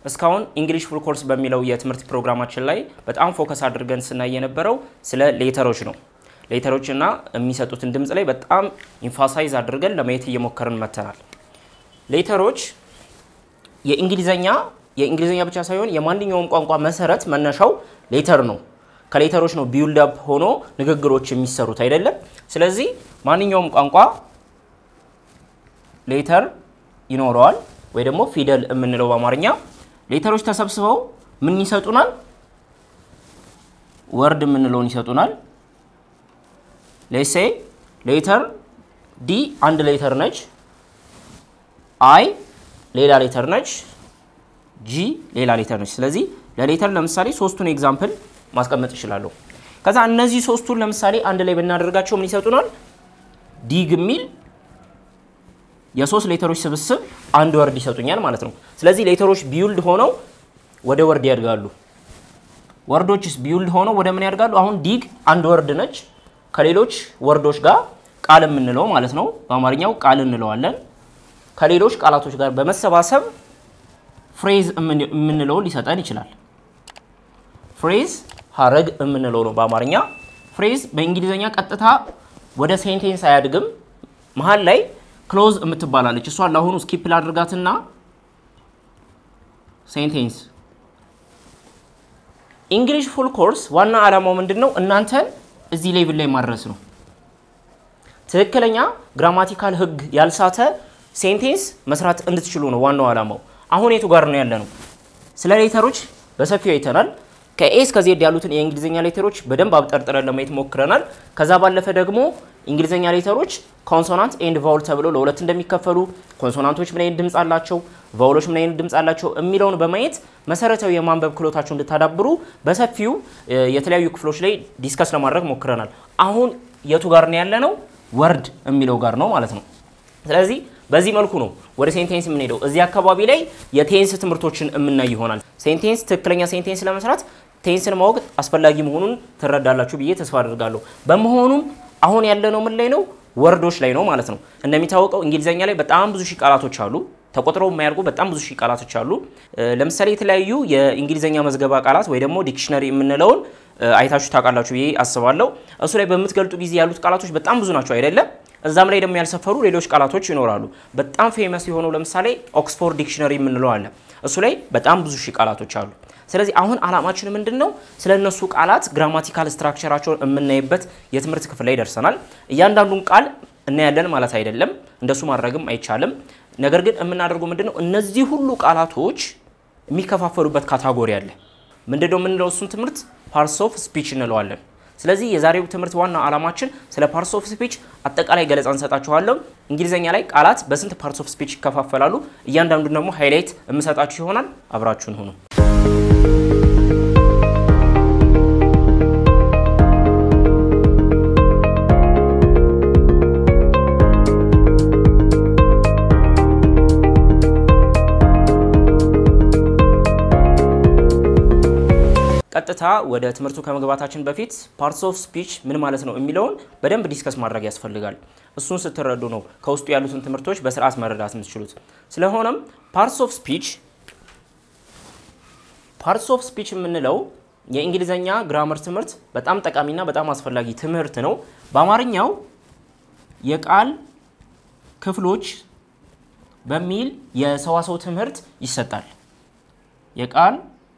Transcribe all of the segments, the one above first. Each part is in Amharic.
እስካሁን እንግሊሽ ፉል ኮርስ በሚለው የትምህርት ፕሮግራማችን ላይ በጣም ፎከስ አድርገን ስናይ የነበረው ስለ ሌተሮች ነው። ሌተሮች እና የሚሰጡትን ድምፅ ላይ በጣም ኢንፋሳይዝ አድርገን ለማየት እየሞከርን መተናል። ሌተሮች የእንግሊዘኛ የእንግሊዝኛ ብቻ ሳይሆን የማንኛውም ቋንቋ መሰረት መነሻው ሌተር ነው። ከሌተሮች ነው ቢውልድ አፕ ሆኖ ንግግሮች የሚሰሩት አይደለም። ስለዚህ ማንኛውም ቋንቋ ሌተር ይኖረዋል ወይ ደግሞ ፊደል የምንለው በአማርኛ ሌተሮች ተሰብስበው ምን ይሰጡናል? ወርድ የምንለውን ይሰጡናል። ሌሴ ሌተር ዲ አንድ ሌተር ነች። አይ ሌላ ሌተር ነች። ጂ ሌላ ሌተር ነች። ስለዚህ ለሌተር ለምሳሌ ሶስቱን ኤግዛምፕል ማስቀመጥ ይችላለሁ። ከዛ እነዚህ ሶስቱን ለምሳሌ አንድ ላይ ብናደርጋቸው ምን ይሰጡናል? ዲግ የሚል የሶስት ሌተሮች ስብስብ አንድ ወርድ ይሰጡኛል ማለት ነው። ስለዚህ ሌተሮች ቢውልድ ሆነው ወደ ወርድ ያድጋሉ። ወርዶችስ ቢውልድ ሆነው ወደ ምን ያድጋሉ? አሁን ዲግ አንድ ወርድ ነች ከሌሎች ወርዶች ጋር ቃል የምንለው ማለት ነው። በአማርኛው ቃል እንለዋለን። ከሌሎች ቃላቶች ጋር በመሰባሰብ ፍሬዝ የምንለውን ሊሰጠን ይችላል። ፍሬዝ ሀረግ የምንለው ነው በአማርኛ። ፍሬዝ በእንግሊዝኛ ቀጥታ ወደ ሴንቴንስ አያድግም። መሀል ላይ ክሎዝ የምትባላለች እሷን ለአሁኑ ስኪፕ ላድርጋትና ሴንቴንስ እንግሊሽ ፉል ኮርስ ዋና ዓላማው ምንድን ነው? እናንተን እዚህ ሌቭል ላይ ማድረስ ነው። ትክክለኛ ግራማቲካል ህግ ያልሳተ ሴንቴንስ መስራት እንድትችሉ ነው ዋናው ዓላማው። አሁን የቱ ጋር ነው ያለ ነው? ስለ ሌተሮች በሰፊው አይተናል። ከኤ እስከ ዜድ ያሉትን የእንግሊዝኛ ሌተሮች በደንብ አብጠርጥረን ለማየት ሞክረናል። ከዛ ባለፈ ደግሞ እንግሊዝኛ ሌተሮች ኮንሶናንት ኤንድ ቫውል ተብለው ለሁለት እንደሚከፈሉ፣ ኮንሶናንቶች ምን አይነት ድምፅ አላቸው፣ ቫውሎች ምን አይነት ድምፅ አላቸው የሚለውን በማየት መሰረታዊ የማንበብ ክህሎታቸው እንድታዳብሩ በሰፊው የተለያዩ ክፍሎች ላይ ዲስከስ ለማድረግ ሞክረናል። አሁን የቱ ጋር ነው ያለ ነው? ወርድ የሚለው ጋር ነው ማለት ነው። ስለዚህ በዚህ መልኩ ነው ወደ ሴንቴንስ የምንሄደው። እዚህ አካባቢ ላይ የቴንስ ትምህርቶችን የምናይ ይሆናል። ሴንቴንስ ትክክለኛ ሴንቴንስ ለመስራት ቴንስን ማወቅ አስፈላጊ መሆኑን ትረዳላችሁ ብዬ ተስፋ አድርጋለሁ። በመሆኑም አሁን ያለነው ምን ላይ ነው? ወርዶች ላይ ነው ማለት ነው። እንደሚታወቀው እንግሊዝኛ ላይ በጣም ብዙ ሺህ ቃላቶች አሉ። ተቆጥረው የማያልቁ በጣም ብዙ ሺህ ቃላቶች አሉ። ለምሳሌ የተለያዩ የእንግሊዝኛ መዝገባ ቃላት ወይ ደግሞ ዲክሽነሪ የምንለውን አይታችሁ ታውቃላችሁ ብዬ አስባለሁ። እሱ ላይ በምትገልጡ ጊዜ ያሉት ቃላቶች በጣም ብዙ ናቸው አይደለም? እዛም ላይ ደግሞ ያልሰፈሩ ሌሎች ቃላቶች ይኖራሉ። በጣም ፌመስ የሆነው ለምሳሌ ኦክስፎርድ ዲክሽነሪ የምንለው አለ። እሱ ላይ በጣም ብዙ ሺህ ቃላቶች አሉ። ስለዚህ አሁን አላማችን ምንድን ነው? ስለ እነሱ ቃላት ግራማቲካል ስትራክቸራቸውን የምናይበት የትምህርት ክፍል ላይ ደርሰናል። እያንዳንዱን ቃል እናያለን ማለት አይደለም፣ እንደሱ ማድረግም አይቻልም። ነገር ግን የምናደርገው ምንድን ነው? እነዚህ ሁሉ ቃላቶች የሚከፋፈሉበት ካታጎሪ አለ። ምንድን ነው የምንለው? እሱን ትምህርት ፓርትስ ኦፍ ስፒች እንለዋለን። ስለዚህ የዛሬው ትምህርት ዋና ዓላማችን ስለ ፓርትስ ኦፍ ስፒች አጠቃላይ ገለጻ እንሰጣችኋለሁ። እንግሊዝኛ ላይ ቃላት በስንት ፓርትስ ኦፍ ስፒች ይከፋፈላሉ፣ እያንዳንዱን ደግሞ ሃይላይት የምሰጣችሁ ይሆናል። አብራችሁን ሁኑ። ቀጥታ ወደ ትምህርቱ ከመግባታችን በፊት ፓርትስ ኦፍ ስፒች ምን ማለት ነው የሚለውን በደንብ ዲስከስ ማድረግ ያስፈልጋል። እሱን ስትረዱ ነው ከውስጡ ያሉትን ትምህርቶች በስርዓት መረዳት የምትችሉት። ስለሆነም ፓርትስ ኦፍ ስፒች ፓርትስ ኦፍ ስፒች የምንለው የእንግሊዝኛ ግራመር ትምህርት በጣም ጠቃሚና በጣም አስፈላጊ ትምህርት ነው። በአማርኛው የቃል ክፍሎች በሚል የሰዋሰው ትምህርት ይሰጣል። የቃል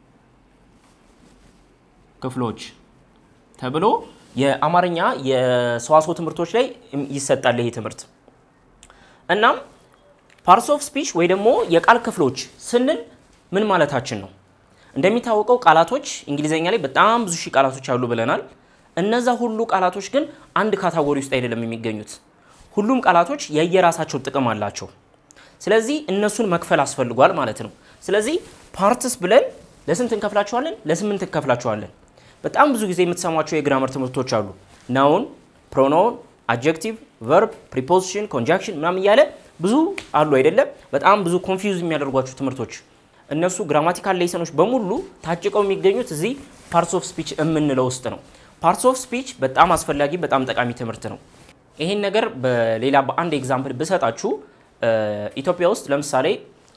ክፍሎች ተብሎ የአማርኛ የሰዋስው ትምህርቶች ላይ ይሰጣል ይሄ ትምህርት። እናም ፓርትስ ኦፍ ስፒች ወይ ደግሞ የቃል ክፍሎች ስንል ምን ማለታችን ነው? እንደሚታወቀው ቃላቶች እንግሊዝኛ ላይ በጣም ብዙ ሺህ ቃላቶች አሉ ብለናል። እነዛ ሁሉ ቃላቶች ግን አንድ ካታጎሪ ውስጥ አይደለም የሚገኙት። ሁሉም ቃላቶች የየራሳቸው ጥቅም አላቸው። ስለዚህ እነሱን መክፈል አስፈልጓል ማለት ነው። ስለዚህ ፓርትስ ብለን ለስንት እንከፍላቸዋለን? ለስምንት እንከፍላቸዋለን። በጣም ብዙ ጊዜ የምትሰሟቸው የግራመር ትምህርቶች አሉ። ናውን፣ ፕሮናውን፣ አጀክቲቭ፣ ቨርብ፣ ፕሪፖዚሽን፣ ኮንጃክሽን ምናምን እያለ ብዙ አሉ አይደለም። በጣም ብዙ ኮንፊውዝ የሚያደርጓቸው ትምህርቶች እነሱ ግራማቲካል ሌሰኖች በሙሉ ታጭቀው የሚገኙት እዚህ ፓርትስ ኦፍ ስፒች የምንለው ውስጥ ነው። ፓርትስ ኦፍ ስፒች በጣም አስፈላጊ በጣም ጠቃሚ ትምህርት ነው። ይሄን ነገር በሌላ በአንድ ኤግዛምፕል ብሰጣችሁ ኢትዮጵያ ውስጥ ለምሳሌ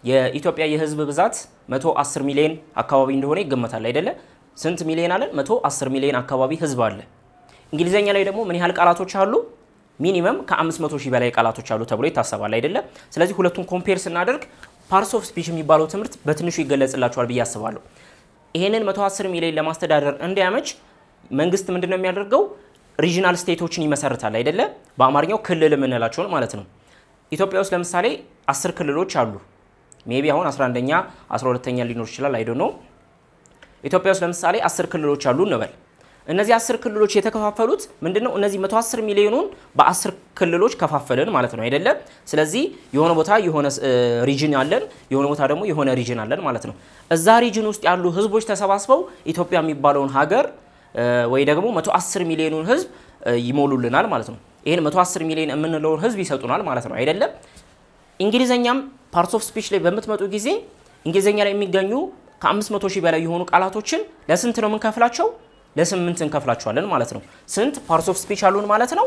የኢትዮጵያ የህዝብ ብዛት 110 ሚሊዮን አካባቢ እንደሆነ ይገመታል አይደለ? ስንት ሚሊዮን አለን? 110 ሚሊዮን አካባቢ ህዝብ አለ። እንግሊዘኛ ላይ ደግሞ ምን ያህል ቃላቶች አሉ? ሚኒመም ከ500 ሺህ በላይ ቃላቶች አሉ ተብሎ ይታሰባል አይደለ? ስለዚህ ሁለቱን ኮምፔር ስናደርግ ፓርትስ ኦፍ ስፒች የሚባለው ትምህርት በትንሹ ይገለጽላቸዋል ብዬ አስባለሁ። ይሄንን 110 ሚሊዮን ለማስተዳደር እንዲያመች መንግስት ምንድን ነው የሚያደርገው? ሪጂናል ስቴቶችን ይመሰርታል አይደለ? በአማርኛው ክልል የምንላቸውን ማለት ነው። ኢትዮጵያ ውስጥ ለምሳሌ አስር ክልሎች አሉ። ሜቢ አሁን 11ኛ 12ኛ ሊኖር ይችላል አይዶ ነው። ኢትዮጵያ ውስጥ ለምሳሌ አስር ክልሎች አሉ እንበል። እነዚህ አስር ክልሎች የተከፋፈሉት ምንድነው? እነዚህ 110 ሚሊዮኑን በአስር ክልሎች ከፋፈልን ማለት ነው አይደለም። ስለዚህ የሆነ ቦታ የሆነ ሪጅን አለን፣ የሆነ ቦታ ደግሞ የሆነ ሪጅን አለን ማለት ነው። እዛ ሪጅን ውስጥ ያሉ ህዝቦች ተሰባስበው ኢትዮጵያ የሚባለውን ሀገር ወይ ደግሞ 110 ሚሊዮኑን ህዝብ ይሞሉልናል ማለት ነው። ይህን 110 ሚሊዮን የምንለውን ህዝብ ይሰጡናል ማለት ነው አይደለም። እንግሊዘኛም ፓርትስ ኦፍ ስፒች ላይ በምትመጡ ጊዜ እንግሊዘኛ ላይ የሚገኙ ከ500 ሺህ በላይ የሆኑ ቃላቶችን ለስንት ነው የምንከፍላቸው? ለስምንት እንከፍላቸዋለን ማለት ነው። ስንት ፓርትስ ኦፍ ስፒች አሉን ማለት ነው?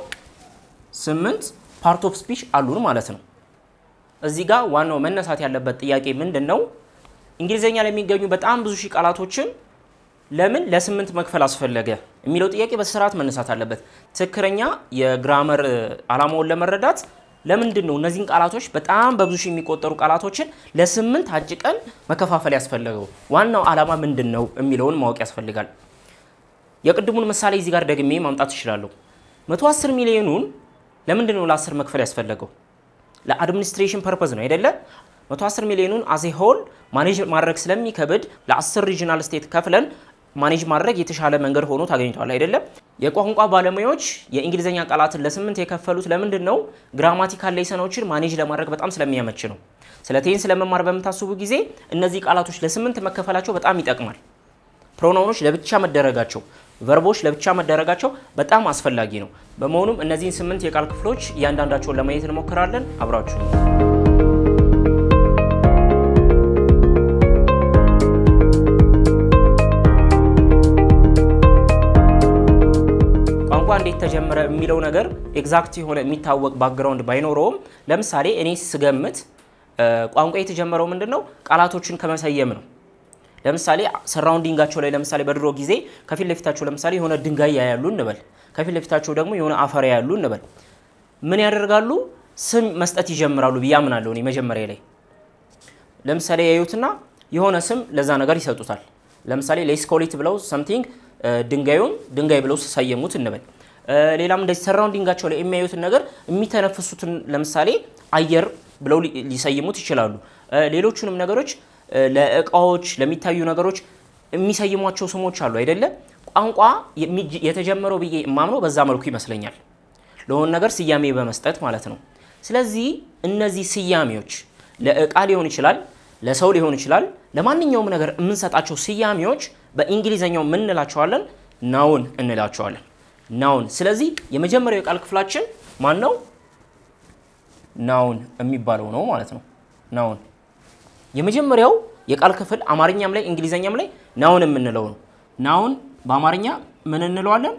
ስምንት ፓርት ኦፍ ስፒች አሉን ማለት ነው። እዚህ ጋር ዋናው መነሳት ያለበት ጥያቄ ምንድን ነው? እንግሊዘኛ ላይ የሚገኙ በጣም ብዙ ሺህ ቃላቶችን ለምን ለስምንት መክፈል አስፈለገ የሚለው ጥያቄ በስርዓት መነሳት አለበት። ትክክለኛ የግራመር ዓላማውን ለመረዳት ለምንድን ነው እነዚህን ቃላቶች በጣም በብዙ ሺህ የሚቆጠሩ ቃላቶችን ለስምንት አጭቀን መከፋፈል ያስፈለገው? ዋናው ዓላማ ምንድን ነው የሚለውን ማወቅ ያስፈልጋል። የቅድሙን ምሳሌ እዚህ ጋር ደግሜ ማምጣት እችላለሁ። 110 ሚሊዮኑን ለምንድን ነው ለ10 መክፈል ያስፈለገው? ለአድሚኒስትሬሽን ፐርፐዝ ነው አይደለ? 110 ሚሊዮኑን አዜ ሆል ማኔጅ ማድረግ ስለሚከብድ ለ10 ሪጂናል ስቴት ከፍለን ማኔጅ ማድረግ የተሻለ መንገድ ሆኖ ታገኝቷል አይደለም። የቋንቋ ባለሙያዎች የእንግሊዝኛ ቃላትን ለስምንት የከፈሉት ለምንድን ነው? ግራማቲካል ሌሰኖችን ማኔጅ ለማድረግ በጣም ስለሚያመች ነው። ስለ ቴንስ ለመማር በምታስቡ ጊዜ እነዚህ ቃላቶች ለስምንት መከፈላቸው በጣም ይጠቅማል። ፕሮናውኖች ለብቻ መደረጋቸው፣ ቨርቦች ለብቻ መደረጋቸው በጣም አስፈላጊ ነው። በመሆኑም እነዚህን ስምንት የቃል ክፍሎች እያንዳንዳቸውን ለማየት እንሞክራለን። አብራችሁ ቋንቋ እንዴት ተጀመረ የሚለው ነገር ኤግዛክት የሆነ የሚታወቅ ባክግራውንድ ባይኖረውም ለምሳሌ እኔ ስገምት ቋንቋ የተጀመረው ምንድን ነው? ቃላቶችን ከመሰየም ነው። ለምሳሌ ሰራውንዲንጋቸው ላይ ለምሳሌ በድሮ ጊዜ ከፊት ለፊታቸው ለምሳሌ የሆነ ድንጋይ ያያሉ እንበል፣ ከፊት ለፊታቸው ደግሞ የሆነ አፈር ያያሉ እንበል። ምን ያደርጋሉ? ስም መስጠት ይጀምራሉ ብዬ አምናለሁ እኔ መጀመሪያ ላይ። ለምሳሌ ያዩትና የሆነ ስም ለዛ ነገር ይሰጡታል። ለምሳሌ ሌስኮሊት ብለው ሰምቲንግ ድንጋዩን ድንጋይ ብለው ሰየሙት እንበል። ሌላም እንደዚህ ሰራውንዲንጋቸው ላይ የሚያዩትን ነገር የሚተነፍሱትን ለምሳሌ አየር ብለው ሊሰይሙት ይችላሉ። ሌሎቹንም ነገሮች ለእቃዎች ለሚታዩ ነገሮች የሚሰይሟቸው ስሞች አሉ አይደለም። ቋንቋ የተጀመረው ብዬ የማምነው በዛ መልኩ ይመስለኛል፣ ለሆነ ነገር ስያሜ በመስጠት ማለት ነው። ስለዚህ እነዚህ ስያሜዎች ለእቃ ሊሆን ይችላል፣ ለሰው ሊሆን ይችላል፣ ለማንኛውም ነገር የምንሰጣቸው ስያሜዎች በእንግሊዘኛው ምን እንላቸዋለን? ናውን እንላቸዋለን። ናውን። ስለዚህ የመጀመሪያው የቃል ክፍላችን ማን ነው? ናውን የሚባለው ነው ማለት ነው። ናውን የመጀመሪያው የቃል ክፍል አማርኛም ላይ እንግሊዘኛም ላይ ናውን የምንለው ነው። ናውን በአማርኛ ምን እንለዋለን?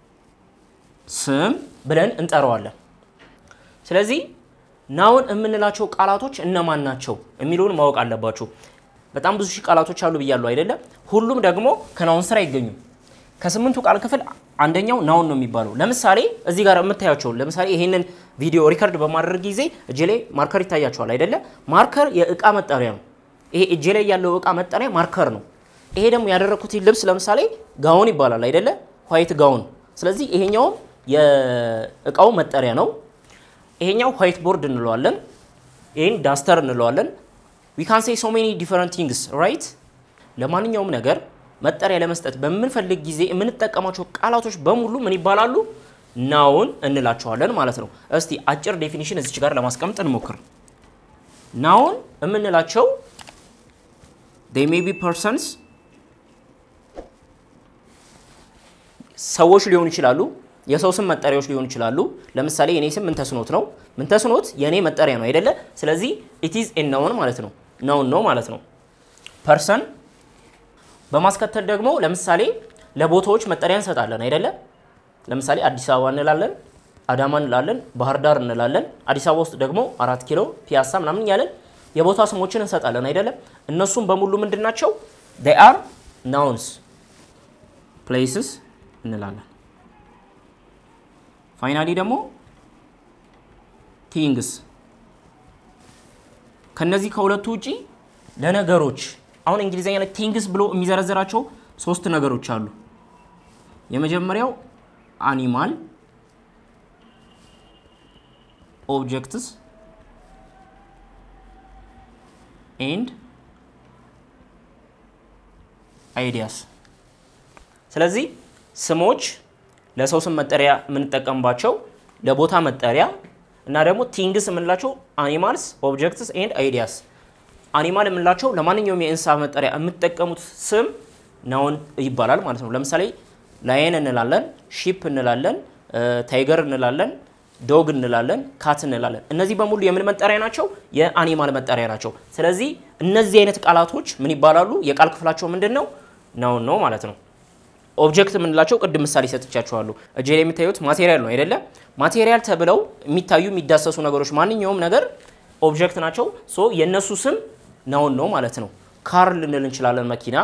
ስም ብለን እንጠራዋለን። ስለዚህ ናውን የምንላቸው ቃላቶች እነማን ናቸው የሚለውን ማወቅ አለባችሁ። በጣም ብዙ ሺህ ቃላቶች አሉ ብያለሁ አይደለም። ሁሉም ደግሞ ከናውን ስር አይገኙም። ከስምንቱ ቃል ክፍል አንደኛው ናውን ነው የሚባለው። ለምሳሌ እዚህ ጋር የምታያቸው ለምሳሌ ይሄንን ቪዲዮ ሪከርድ በማድረግ ጊዜ እጄ ላይ ማርከር ይታያቸዋል አይደለ? ማርከር የእቃ መጠሪያ ነው። ይሄ እጄ ላይ ያለው እቃ መጠሪያ ማርከር ነው። ይሄ ደግሞ ያደረኩት ልብስ ለምሳሌ ጋውን ይባላል አይደለ? ዋይት ጋውን። ስለዚህ ይሄኛውም የእቃው መጠሪያ ነው። ይሄኛው ዋይት ቦርድ እንለዋለን። ይሄን ዳስተር እንለዋለን። ዊ ካን ሴይ ሶ ሜኒ ዲፈረንት ቲንግስ ራይት። ለማንኛውም ነገር መጠሪያ ለመስጠት በምንፈልግ ጊዜ የምንጠቀማቸው ቃላቶች በሙሉ ምን ይባላሉ? ናውን እንላቸዋለን ማለት ነው። እስቲ አጭር ዴፊኒሽን እዚች ጋር ለማስቀመጥ እንሞክር። ናውን የምንላቸው they may be persons ሰዎች ሊሆኑ ይችላሉ። የሰው ስም መጠሪያዎች ሊሆኑ ይችላሉ። ለምሳሌ የኔ ስም ምንተስኖት ነው። ምንተስኖት የኔ መጠሪያ ነው አይደለ? ስለዚህ ኢት ኢዝ ኤ ናውን ማለት ነው። ናውን ነው ማለት ነው። ፐርሰን በማስከተል ደግሞ ለምሳሌ ለቦታዎች መጠሪያ እንሰጣለን አይደለ? ለምሳሌ አዲስ አበባ እንላለን፣ አዳማ እንላለን፣ ባህር ዳር እንላለን። አዲስ አበባ ውስጥ ደግሞ አራት ኪሎ፣ ፒያሳ ምናምን እያለን የቦታ ስሞችን እንሰጣለን አይደለም? እነሱም በሙሉ ምንድን ናቸው? they are nouns places እንላለን። ፋይናሊ ደግሞ ቲንግስ ከነዚህ ከሁለቱ ውጪ ለነገሮች አሁን እንግሊዝኛ ላይ ቲንግስ ብሎ የሚዘረዝራቸው ሶስት ነገሮች አሉ። የመጀመሪያው አኒማል ኦብጀክትስ ኤንድ አይዲያስ። ስለዚህ ስሞች ለሰው ስም መጠሪያ የምንጠቀምባቸው ለቦታ መጠሪያ እና ደግሞ ቲንግስ የምንላቸው አኒማልስ ኦብጀክትስ ኤንድ አይዲያስ። አኒማል የምንላቸው ለማንኛውም የእንስሳ መጠሪያ የምትጠቀሙት ስም ናውን ይባላል ማለት ነው። ለምሳሌ ላየን እንላለን፣ ሺፕ እንላለን፣ ታይገር እንላለን፣ ዶግ እንላለን፣ ካት እንላለን። እነዚህ በሙሉ የምን መጠሪያ ናቸው? የአኒማል መጠሪያ ናቸው። ስለዚህ እነዚህ አይነት ቃላቶች ምን ይባላሉ? የቃል ክፍላቸው ምንድን ነው? ናውን ነው ማለት ነው። ኦብጀክት የምንላቸው ቅድም ምሳሌ ሰጥቻቸዋለሁ። እጄ ላይ የምታዩት ማቴሪያል ነው አይደለ? ማቴሪያል ተብለው የሚታዩ የሚዳሰሱ ነገሮች ማንኛውም ነገር ኦብጀክት ናቸው። ሶ የእነሱ ስም ናውን ነው ማለት ነው። ካር ልንል እንችላለን፣ መኪና፣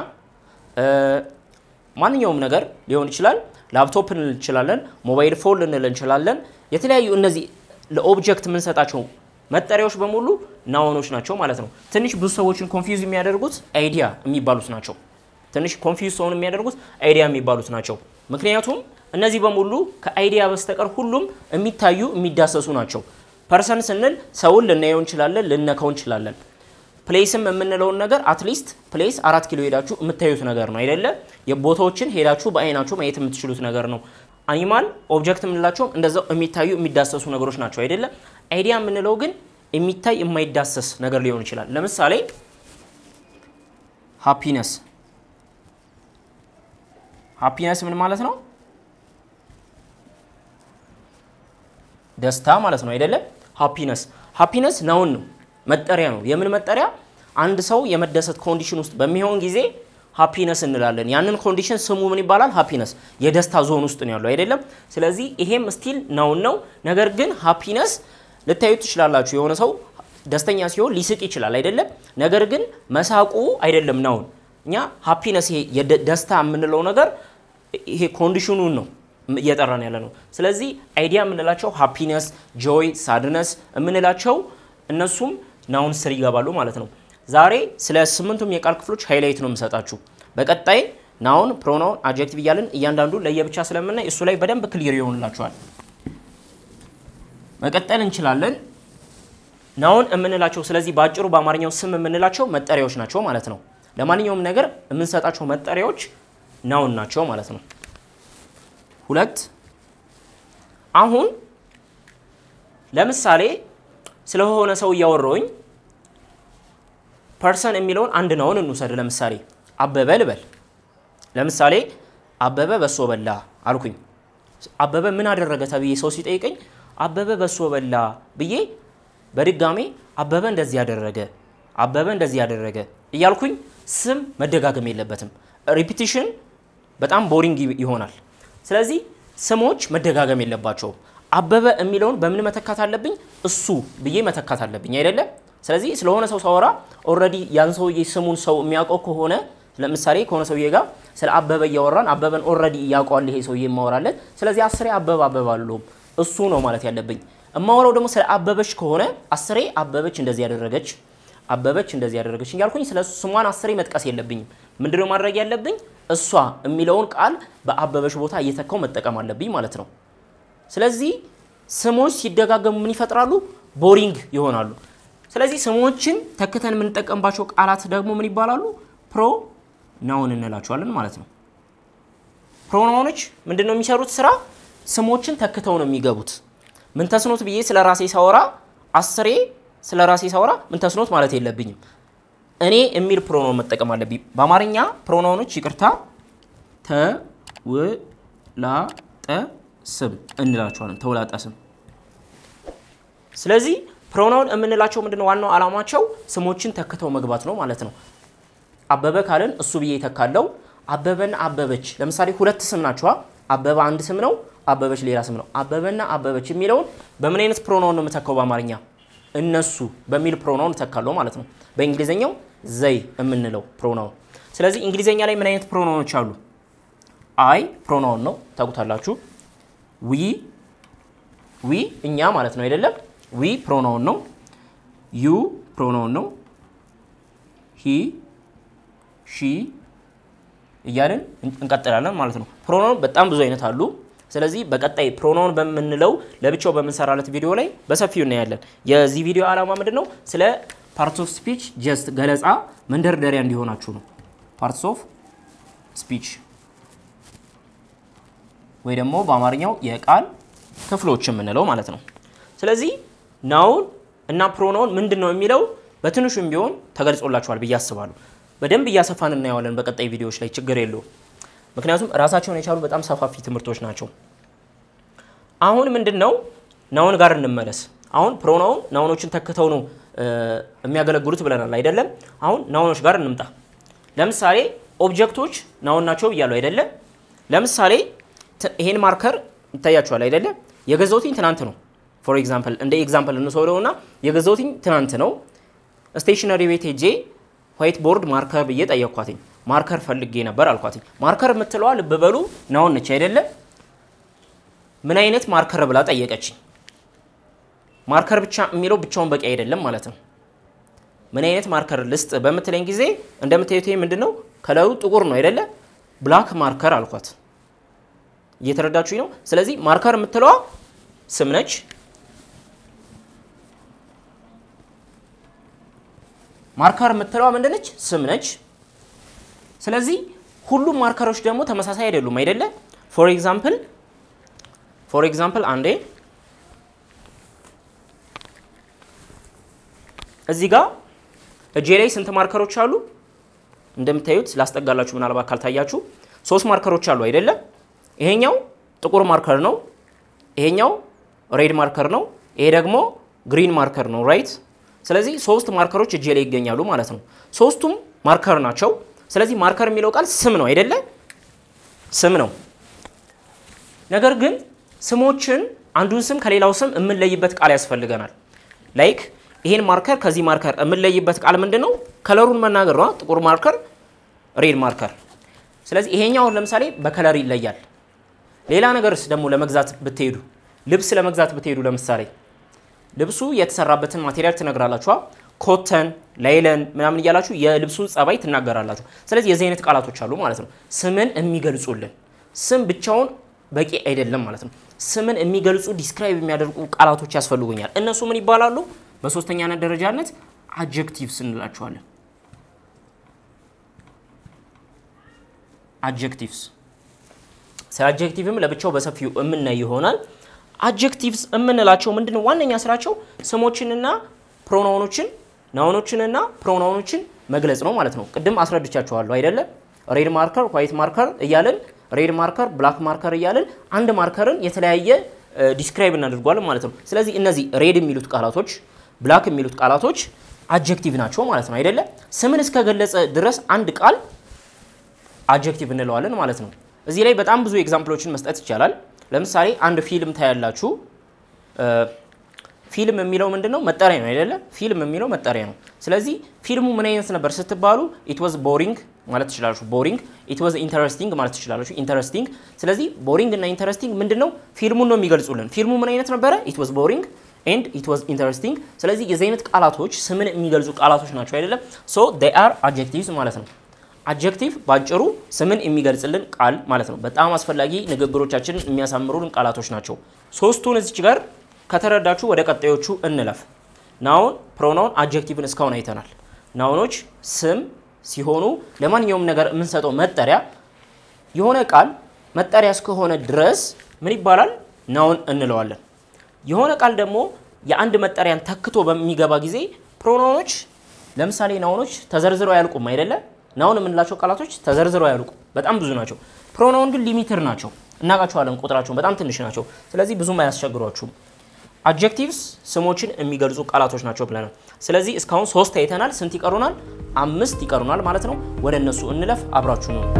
ማንኛውም ነገር ሊሆን ይችላል። ላፕቶፕ ልንል እንችላለን፣ ሞባይል ፎን ልንል እንችላለን። የተለያዩ እነዚህ ለኦብጀክት የምንሰጣቸው መጠሪያዎች በሙሉ ናውኖች ናቸው ማለት ነው። ትንሽ ብዙ ሰዎችን ኮንፊውዝ የሚያደርጉት አይዲያ የሚባሉት ናቸው። ትንሽ ኮንፊውዝ ሰውን የሚያደርጉት አይዲያ የሚባሉት ናቸው። ምክንያቱም እነዚህ በሙሉ ከአይዲያ በስተቀር ሁሉም የሚታዩ የሚዳሰሱ ናቸው። ፐርሰን ስንል ሰውን ልናየው እንችላለን፣ ልነካው እንችላለን። ፕሌስም የምንለውን ነገር አትሊስት ፕሌስ አራት ኪሎ ሄዳችሁ የምታዩት ነገር ነው አይደለ? የቦታዎችን ሄዳችሁ በአይናችሁ ማየት የምትችሉት ነገር ነው። አኒማል ኦብጀክት የምንላቸውም እንደዛው የሚታዩ የሚዳሰሱ ነገሮች ናቸው አይደለ? አይዲያ የምንለው ግን የሚታይ የማይዳሰስ ነገር ሊሆን ይችላል። ለምሳሌ ሃፒነስ ሃፒነስ ምን ማለት ነው? ደስታ ማለት ነው አይደለም? ሃፒነስ ሃፒነስ ናውን ነው መጠሪያ ነው። የምን መጠሪያ? አንድ ሰው የመደሰት ኮንዲሽን ውስጥ በሚሆን ጊዜ ሃፒነስ እንላለን። ያንን ኮንዲሽን ስሙ ምን ይባላል? ሃፒነስ የደስታ ዞን ውስጥ ነው ያለው አይደለም? ስለዚህ ይሄም ስቲል ናውን ነው። ነገር ግን ሃፒነስ ልታዩት ትችላላችሁ። የሆነ ሰው ደስተኛ ሲሆን ሊስቅ ይችላል አይደለም? ነገር ግን መሳቁ አይደለም ናውን። እኛ ሃፒነስ ይሄ ደስታ የምንለው ነገር ይሄ ኮንዲሽኑን ነው እየጠራን ያለ ነው። ስለዚህ አይዲያ የምንላቸው ሃፒነስ፣ ጆይ፣ ሳድነስ የምንላቸው እነሱም ናውን ስር ይገባሉ ማለት ነው። ዛሬ ስለ ስምንቱም የቃል ክፍሎች ሃይላይት ነው የምሰጣችሁ። በቀጣይ ናውን፣ ፕሮናውን፣ አድጀክቲቭ እያልን እያንዳንዱ ለየብቻ ስለምናይ እሱ ላይ በደንብ ክሊር ይሆንላችኋል። መቀጠል እንችላለን። ናውን የምንላቸው ስለዚህ በአጭሩ በአማርኛው ስም የምንላቸው መጠሪያዎች ናቸው ማለት ነው። ለማንኛውም ነገር የምንሰጣቸው መጠሪያዎች ናውን ናቸው ማለት ነው። ሁለት አሁን ለምሳሌ ስለሆነ ሰው እያወራሁኝ ፐርሰን የሚለውን አንድ ናውን እንውሰድ። ለምሳሌ አበበ ልበል። ለምሳሌ አበበ በሶ በላ አልኩኝ። አበበ ምን አደረገ ተብዬ ሰው ሲጠይቀኝ አበበ በሶ በላ ብዬ በድጋሜ አበበ እንደዚህ ያደረገ፣ አበበ እንደዚህ ያደረገ እያልኩኝ ስም መደጋገም የለበትም። ሪፒቲሽን በጣም ቦሪንግ ይሆናል። ስለዚህ ስሞች መደጋገም የለባቸውም። አበበ የሚለውን በምን መተካት አለብኝ? እሱ ብዬ መተካት አለብኝ አይደለም? ስለዚህ ስለሆነ ሰው ሳወራ ኦልሬዲ ያን ሰውዬ ስሙን ሰው የሚያውቀው ከሆነ ለምሳሌ ከሆነ ሰውዬ ጋር ስለ አበበ እያወራን አበበን ኦልሬዲ እያውቀዋል ይሄ ሰውዬ የማወራለን። ስለዚህ አስሬ አበበ አበበ አለውም እሱ ነው ማለት ያለብኝ። እማወራው ደግሞ ስለ አበበች ከሆነ አስሬ አበበች እንደዚህ ያደረገች አበበች እንደዚህ ያደረገች እያልኩኝ ስለ ስሟን አስሬ መጥቀስ የለብኝም። ምንድነው ማድረግ ያለብኝ? እሷ የሚለውን ቃል በአበበች ቦታ እየተካው መጠቀም አለብኝ ማለት ነው። ስለዚህ ስሞች ሲደጋገሙ ምን ይፈጥራሉ? ቦሪንግ ይሆናሉ። ስለዚህ ስሞችን ተክተን የምንጠቀምባቸው ቃላት ደግሞ ምን ይባላሉ? ፕሮ ናውን እንላቸዋለን ማለት ነው። ፕሮናውኖች ምንድን ነው የሚሰሩት ስራ? ስሞችን ተክተው ነው የሚገቡት። ምን ተስኖት ብዬ ስለ ራሴ ሳወራ አስሬ ስለ ራሴ ሳወራ ምን ተስኖት ማለት የለብኝም። እኔ የሚል ፕሮናውን መጠቀም አለብኝ። በአማርኛ ፕሮናውኖች ይቅርታ፣ ተውላጠ ስም እንላቸዋለን። ተውላጠ ስም። ስለዚህ ፕሮናውን የምንላቸው ምንድነው ዋናው ዓላማቸው ስሞችን ተክተው መግባት ነው ማለት ነው። አበበ ካልን እሱ ብዬ ይተካለው። አበበና አበበች ለምሳሌ ሁለት ስም ናቸዋ። አበበ አንድ ስም ነው፣ አበበች ሌላ ስም ነው። አበበና አበበች የሚለውን በምን አይነት ፕሮናውን ነው የምተካው በአማርኛ? እነሱ በሚል ፕሮናውን እተካለሁ ማለት ነው። በእንግሊዝኛው ዘይ የምንለው ፕሮናውን። ስለዚህ እንግሊዝኛ ላይ ምን አይነት ፕሮናውኖች አሉ? አይ ፕሮናውን ነው ታውቁታላችሁ። ዊ ዊ እኛ ማለት ነው አይደለም? ዊ ፕሮናውን ነው። ዩ ፕሮናውን ነው። ሂ ሺ እያልን እንቀጥላለን ማለት ነው። ፕሮናውን በጣም ብዙ አይነት አሉ። ስለዚህ በቀጣይ ፕሮናውን በምንለው ለብቻው በምንሰራለት ቪዲዮ ላይ በሰፊው እናያለን። የዚህ ቪዲዮ ዓላማ ምንድን ነው? ስለ ፓርትስ ኦፍ ስፒች ጀስት ገለጻ መንደርደሪያ እንዲሆናችሁ ነው። ፓርትስ ኦፍ ስፒች ወይ ደግሞ በአማርኛው የቃል ክፍሎች የምንለው ማለት ነው። ስለዚህ ናውን እና ፕሮናውን ምንድን ነው የሚለው በትንሹም ቢሆን ተገልጾላችኋል ብዬ አስባለሁ። በደንብ እያሰፋን እናየዋለን በቀጣይ ቪዲዮዎች ላይ ችግር የለውም። ምክንያቱም ራሳቸውን የቻሉ በጣም ሰፋፊ ትምህርቶች ናቸው። አሁን ምንድን ነው ናውን ጋር እንመለስ። አሁን ፕሮናውን ናውኖችን ተክተው ነው የሚያገለግሉት ብለናል አይደለም? አሁን ናውኖች ጋር እንምጣ። ለምሳሌ ኦብጀክቶች ናውን ናቸው ብያለሁ አይደለም? ለምሳሌ ይሄን ማርከር ይታያችኋል አይደለም? የገዛሁትኝ ትናንት ነው። ፎር ኤግዛምፕል እንደ ኤግዛምፕል እንሰውለውና የገዛሁትኝ ትናንት ነው። ስቴሽነሪ ቤት ሄጄ ዋይት ቦርድ ማርከር ብዬ ጠየቅኳትኝ። ማርከር ፈልጌ ነበር አልኳትኝ። ማርከር የምትለዋ ልብ በሉ ናውን ነች አይደለም? ምን አይነት ማርከር ብላ ጠየቀችኝ። ማርከር ብቻ የሚለው ብቻውን በቂ አይደለም ማለት ነው። ምን አይነት ማርከር ልስጥ በምትለኝ ጊዜ እንደምታዩት ይሄ ምንድን ነው? ከለሩ ጥቁር ነው አይደለ? ብላክ ማርከር አልኳት። እየተረዳችሁኝ ነው? ስለዚህ ማርከር የምትለዋ ስም ነች። ማርከር የምትለዋ ምንድነች? ስም ነች። ስለዚህ ሁሉም ማርከሮች ደግሞ ተመሳሳይ አይደሉም አይደለ? ፎር ኤግዛምፕል ፎር ኤግዛምፕል አንዴ እዚህ ጋር እጄ ላይ ስንት ማርከሮች አሉ? እንደምታዩት ላስጠጋላችሁ፣ ምናልባት ካልታያችሁ ሶስት ማርከሮች አሉ አይደለም? ይሄኛው ጥቁር ማርከር ነው። ይሄኛው ሬድ ማርከር ነው። ይሄ ደግሞ ግሪን ማርከር ነው። ራይት። ስለዚህ ሶስት ማርከሮች እጄ ላይ ይገኛሉ ማለት ነው። ሶስቱም ማርከር ናቸው። ስለዚህ ማርከር የሚለው ቃል ስም ነው አይደለ? ስም ነው። ነገር ግን ስሞችን አንዱን ስም ከሌላው ስም የምንለይበት ቃል ያስፈልገናል። ላይክ ይሄን ማርከር ከዚህ ማርከር የምንለይበት ቃል ምንድን ነው? ከለሩን መናገር ነው። ጥቁር ማርከር፣ ሬድ ማርከር። ስለዚህ ይሄኛውን ለምሳሌ በከለር ይለያል። ሌላ ነገርስ ደግሞ ለመግዛት ብትሄዱ ልብስ ለመግዛት ብትሄዱ ለምሳሌ ልብሱ የተሰራበትን ማቴሪያል ትነግራላችኋ። ኮተን፣ ላይለን ምናምን እያላችሁ የልብሱን ጸባይ ትናገራላችሁ። ስለዚህ የዚህ አይነት ቃላቶች አሉ ማለት ነው፣ ስምን የሚገልጹልን። ስም ብቻውን በቂ አይደለም ማለት ነው። ስምን የሚገልጹ ዲስክራይብ የሚያደርጉ ቃላቶች ያስፈልጉኛል። እነሱ ምን ይባላሉ? በሶስተኛነት ደረጃነት አጀክቲቭስ እንላቸዋለን። አጀክቲቭስ ስለ አጀክቲቭም ለብቻው በሰፊው የምናይ ይሆናል። አጀክቲቭስ የምንላቸው ምንድን ነው? ዋነኛ ስራቸው ስሞችንና ፕሮናውኖችን ናውኖችንና ፕሮናውኖችን መግለጽ ነው ማለት ነው። ቅድም አስረድቻችኋለሁ አይደለም? ሬድ ማርከር፣ ዋይት ማርከር እያለን ሬድ ማርከር፣ ብላክ ማርከር እያለን አንድ ማርከርን የተለያየ ዲስክራይብ እናደርጓለን ማለት ነው። ስለዚህ እነዚህ ሬድ የሚሉት ቃላቶች፣ ብላክ የሚሉት ቃላቶች አጀክቲቭ ናቸው ማለት ነው አይደለም? ስምን እስከገለጸ ድረስ አንድ ቃል አጀክቲቭ እንለዋለን ማለት ነው። እዚህ ላይ በጣም ብዙ ኤግዛምፕሎችን መስጠት ይቻላል። ለምሳሌ አንድ ፊልም ታያላችሁ። ፊልም የሚለው ምንድን ነው? መጠሪያ ነው አይደለ? ፊልም የሚለው መጠሪያ ነው። ስለዚህ ፊልሙ ምን አይነት ነበር ስትባሉ ኢት ዋዝ ቦሪንግ ማለት ትችላላችሁ። ቦሪንግ ኢት ዋዝ ኢንተረስቲንግ ማለት ትችላላችሁ። ኢንተረስቲንግ። ስለዚህ ቦሪንግ እና ኢንተረስቲንግ ምንድን ነው? ፊልሙን ነው የሚገልጹልን። ፊልሙ ምን አይነት ነበረ? ኢት ዋዝ ቦሪንግ ኤንድ ኢት ዋዝ ኢንተረስቲንግ። ስለዚህ የዚህ አይነት ቃላቶች ስምን የሚገልጹ ቃላቶች ናቸው አይደለም? ሶ ዴይ አር አድጀክቲቭስ ማለት ነው። አድጀክቲቭ ባጭሩ ስምን የሚገልጽልን ቃል ማለት ነው። በጣም አስፈላጊ ንግግሮቻችንን የሚያሳምሩልን ቃላቶች ናቸው። ሶስቱን እዚች ጋር ከተረዳችሁ ወደ ቀጣዮቹ እንለፍ። ናውን፣ ፕሮናውን፣ አድጀክቲቭን እስካሁን አይተናል። ናውኖች ስም ሲሆኑ ለማንኛውም ነገር የምንሰጠው መጠሪያ የሆነ ቃል መጠሪያ እስከሆነ ድረስ ምን ይባላል? ናውን እንለዋለን። የሆነ ቃል ደግሞ የአንድ መጠሪያን ተክቶ በሚገባ ጊዜ ፕሮናውኖች ለምሳሌ ናውኖች ተዘርዝረው አያልቁም አይደለ? ናውን የምንላቸው ቃላቶች ተዘርዝረው አያልቁም፣ በጣም ብዙ ናቸው። ፕሮናውን ግን ሊሚትር ናቸው፣ እናውቃቸዋለን፣ ቁጥራቸውን በጣም ትንሽ ናቸው። ስለዚህ ብዙም አያስቸግሯችሁም። አድጀክቲቭስ ስሞችን የሚገልጹ ቃላቶች ናቸው ብለናል። ስለዚህ እስካሁን ሶስት አይተናል። ስንት ይቀሩናል? አምስት ይቀሩናል ማለት ነው። ወደ እነሱ እንለፍ። አብራችሁ ነው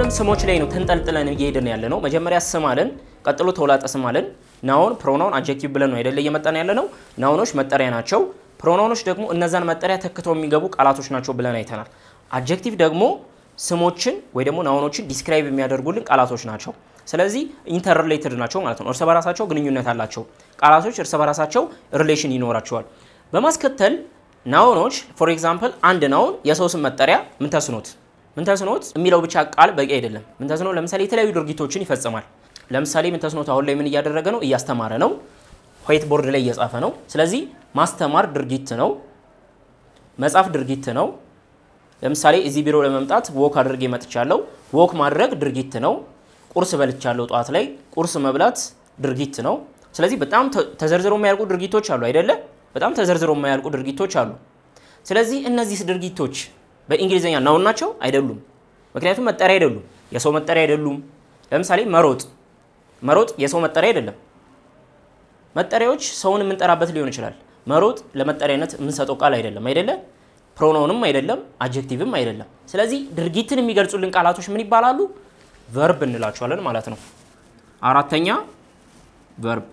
አሁንም ስሞች ላይ ነው ተንጠልጥለን እየሄድን ያለ ነው። መጀመሪያ ስም አለን፣ ቀጥሎ ተውላጠ ስም አለን። ናውን፣ ፕሮናውን፣ አጀክቲቭ ብለን ነው አይደለ እየመጣን ያለ ነው። ናውኖች መጠሪያ ናቸው። ፕሮናውኖች ደግሞ እነዛን መጠሪያ ተክተው የሚገቡ ቃላቶች ናቸው ብለን አይተናል። አጀክቲቭ ደግሞ ስሞችን ወይ ደግሞ ናውኖችን ዲስክራይብ የሚያደርጉልን ቃላቶች ናቸው። ስለዚህ ኢንተርሪሌትድ ናቸው ማለት ነው። እርስ በራሳቸው ግንኙነት አላቸው። ቃላቶች እርስ በራሳቸው ሪሌሽን ይኖራቸዋል። በማስከተል ናውኖች ፎር ኤግዛምፕል አንድ ናውን የሰው ስም መጠሪያ ምን ተስኖት ምን ተስኖት የሚለው ብቻ ቃል በቂ አይደለም። ምን ተስኖት ለምሳሌ የተለያዩ ድርጊቶችን ይፈጽማል። ለምሳሌ ምን ተስኖት አሁን ላይ ምን እያደረገ ነው? እያስተማረ ነው። ዋይት ቦርድ ላይ እየጻፈ ነው። ስለዚህ ማስተማር ድርጊት ነው። መጻፍ ድርጊት ነው። ለምሳሌ እዚህ ቢሮ ለመምጣት ወክ አድርጌ መጥቻለሁ። ወክ ማድረግ ድርጊት ነው። ቁርስ በልቻለሁ ጠዋት ላይ ቁርስ መብላት ድርጊት ነው። ስለዚህ በጣም ተዘርዝረው የማያልቁ ድርጊቶች አሉ አይደለ? በጣም ተዘርዝረው የማያልቁ ድርጊቶች አሉ። ስለዚህ እነዚህ ድርጊቶች በእንግሊዝኛ ናውን ናቸው አይደሉም? ምክንያቱም መጠሪያ አይደሉም፣ የሰው መጠሪያ አይደሉም። ለምሳሌ መሮጥ መሮጥ የሰው መጠሪያ አይደለም። መጠሪያዎች ሰውን የምንጠራበት ሊሆን ይችላል። መሮጥ ለመጠሪያነት የምንሰጠው ቃል አይደለም አይደለ? ፕሮናውንም አይደለም፣ አጀክቲቭም አይደለም። ስለዚህ ድርጊትን የሚገልጹልን ቃላቶች ምን ይባላሉ? ቨርብ እንላቸዋለን ማለት ነው። አራተኛ ቨርብ።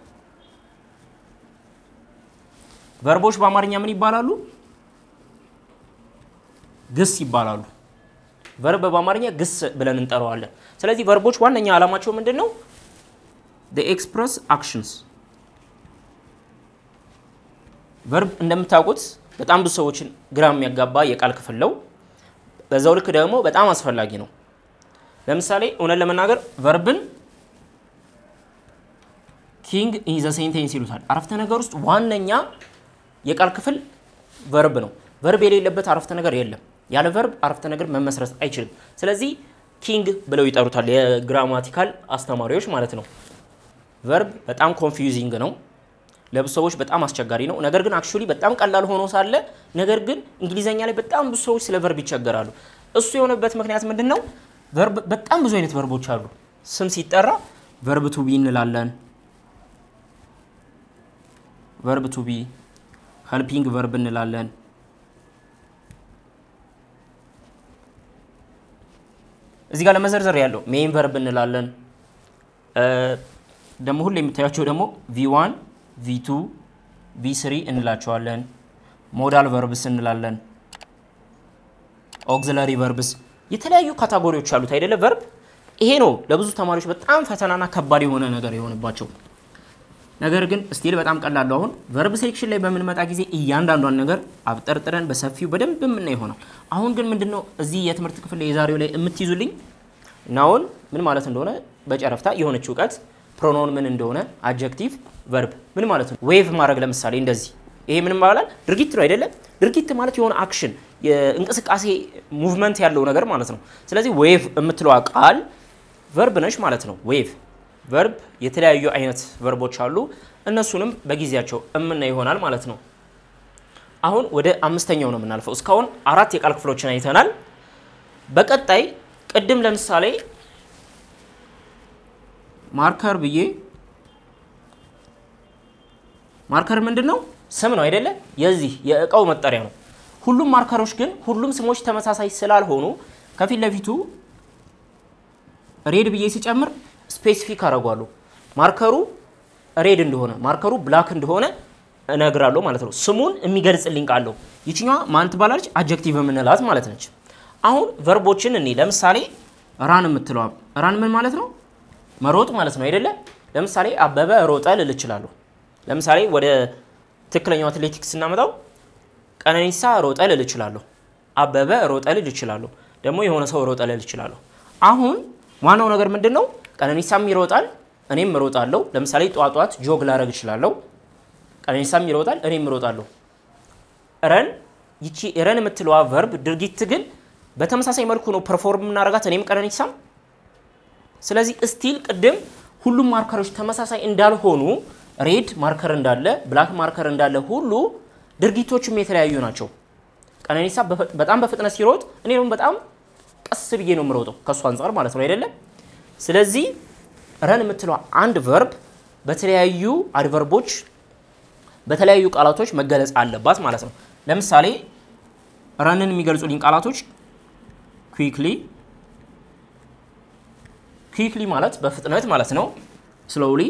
ቨርቦች በአማርኛ ምን ይባላሉ? ግስ ይባላሉ። ቨርብ በአማርኛ ግስ ብለን እንጠራዋለን። ስለዚህ ቨርቦች ዋነኛ ዓላማቸው ምንድን ነው? ኤክስፕረስ አክሽንስ። ቨርብ እንደምታውቁት በጣም ብዙ ሰዎችን ግራ የሚያጋባ የቃል ክፍል ነው። በዛው ልክ ደግሞ በጣም አስፈላጊ ነው። ለምሳሌ እውነት ለመናገር ቨርብን ኪንግ ኢን ዘ ሴንቴንስ ይሉታል። አረፍተ ነገር ውስጥ ዋነኛ የቃል ክፍል ቨርብ ነው። ቨርብ የሌለበት አረፍተ ነገር የለም። ያለ ቨርብ አረፍተ ነገር መመስረት አይችልም። ስለዚህ ኪንግ ብለው ይጠሩታል የግራማቲካል አስተማሪዎች ማለት ነው። ቨርብ በጣም ኮንፊውዚንግ ነው። ለብዙ ሰዎች በጣም አስቸጋሪ ነው። ነገር ግን አክቹሊ በጣም ቀላል ሆኖ ሳለ ነገር ግን እንግሊዘኛ ላይ በጣም ብዙ ሰዎች ስለ ቨርብ ይቸገራሉ። እሱ የሆነበት ምክንያት ምንድን ነው? ቨርብ በጣም ብዙ አይነት ቨርቦች አሉ። ስም ሲጠራ ቨርብ ቱ ቢ እንላለን። ቨርብ ቱ ቢ፣ ሄልፒንግ ቨርብ እንላለን። እዚህ ጋር ለመዘርዘር ያለው ሜይን ቨርብ እንላለን። ደግሞ ሁሉ የምታያቸው ደግሞ ቪዋን ቪቱ ቪስሪ እንላቸዋለን። ሞዳል ቨርብስ እንላለን። ኦግዚለሪ ቨርብስ የተለያዩ ካታጎሪዎች አሉት አይደለ? ቨርብ ይሄ ነው ለብዙ ተማሪዎች በጣም ፈተናና ከባድ የሆነ ነገር የሆነባቸው። ነገር ግን ስቲል በጣም ቀላሉ አሁን ቨርብ ሴሌክሽን ላይ በምንመጣ ጊዜ እያንዳንዷን ነገር አብጠርጥረን በሰፊው በደንብ የምናይ ይሆናል። አሁን ግን ምንድነው እዚህ የትምህርት ክፍል ላይ የዛሬው ላይ የምትይዙልኝ ናውን ምን ማለት እንደሆነ በጨረፍታ የሆነች እውቀት ፕሮኖን ምን እንደሆነ አጀክቲቭ ቨርብ ምን ማለት ነው። ዌቭ ማድረግ ለምሳሌ እንደዚህ ይሄ ምን ይባላል? ድርጊት ነው አይደለም? ድርጊት ማለት የሆነ አክሽን የእንቅስቃሴ ሙቭመንት ያለው ነገር ማለት ነው። ስለዚህ ዌቭ የምትለዋ ቃል ቨርብ ነች ማለት ነው። ዌቭ ቨርብ የተለያዩ አይነት ቨርቦች አሉ። እነሱንም በጊዜያቸው እምናይ ይሆናል ማለት ነው። አሁን ወደ አምስተኛው ነው የምናልፈው። እስካሁን አራት የቃል ክፍሎችን አይተናል። በቀጣይ ቅድም ለምሳሌ ማርከር ብዬ ማርከር ምንድን ነው? ስም ነው አይደለ? የዚህ የእቃው መጠሪያ ነው። ሁሉም ማርከሮች ግን ሁሉም ስሞች ተመሳሳይ ስላልሆኑ ከፊት ለፊቱ ሬድ ብዬ ሲጨምር ስፔሲፊክ አደርጓለሁ። ማርከሩ ሬድ እንደሆነ ማርከሩ ብላክ እንደሆነ እነግራለሁ ማለት ነው። ስሙን የሚገልጽልኝ ቃለው ይችኛዋ ማን ትባላለች? አጀክቲቭ የምንላት ማለት ነች። አሁን ቨርቦችን እኔ ለምሳሌ ራን የምትለዋ ራን ምን ማለት ነው? መሮጥ ማለት ነው አይደለ? ለምሳሌ አበበ ሮጠ ልል እችላለሁ። ለምሳሌ ወደ ትክክለኛው አትሌቲክስ ስናመጣው ቀነኒሳ ሮጠ ልል እችላለሁ። አበበ ሮጠ ልል እችላለሁ። ደግሞ የሆነ ሰው ሮጠ ልል እችላለሁ። አሁን ዋናው ነገር ምንድን ነው? ቀነኒሳም ይሮጣል፣ እኔም እሮጣለሁ። ለምሳሌ ጧት ጧት ጆግ ላረግ እችላለሁ። ቀነኒሳም ይሮጣል፣ እኔም እሮጣለሁ። ረን ይቺ ረን የምትለዋ ቨርብ ድርጊት ግን በተመሳሳይ መልኩ ነው ፐርፎርም የምናደርጋት እኔም ቀነኒሳም። ስለዚህ እስቲል ቅድም ሁሉም ማርከሮች ተመሳሳይ እንዳልሆኑ ሬድ ማርከር እንዳለ ብላክ ማርከር እንዳለ ሁሉ ድርጊቶቹም የተለያዩ ናቸው። ቀነኒሳ በጣም በፍጥነት ሲሮጥ እኔ ደግሞ በጣም ቀስ ብዬ ነው የምሮጠው ከእሱ አንጻር ማለት ነው አይደለም። ስለዚህ ረን የምትለው አንድ ቨርብ በተለያዩ አድቨርቦች በተለያዩ ቃላቶች መገለጽ አለባት ማለት ነው። ለምሳሌ ረንን የሚገልጹልኝ ቃላቶች ኩዊክሊ፣ ኩዊክሊ ማለት በፍጥነት ማለት ነው። ስሎውሊ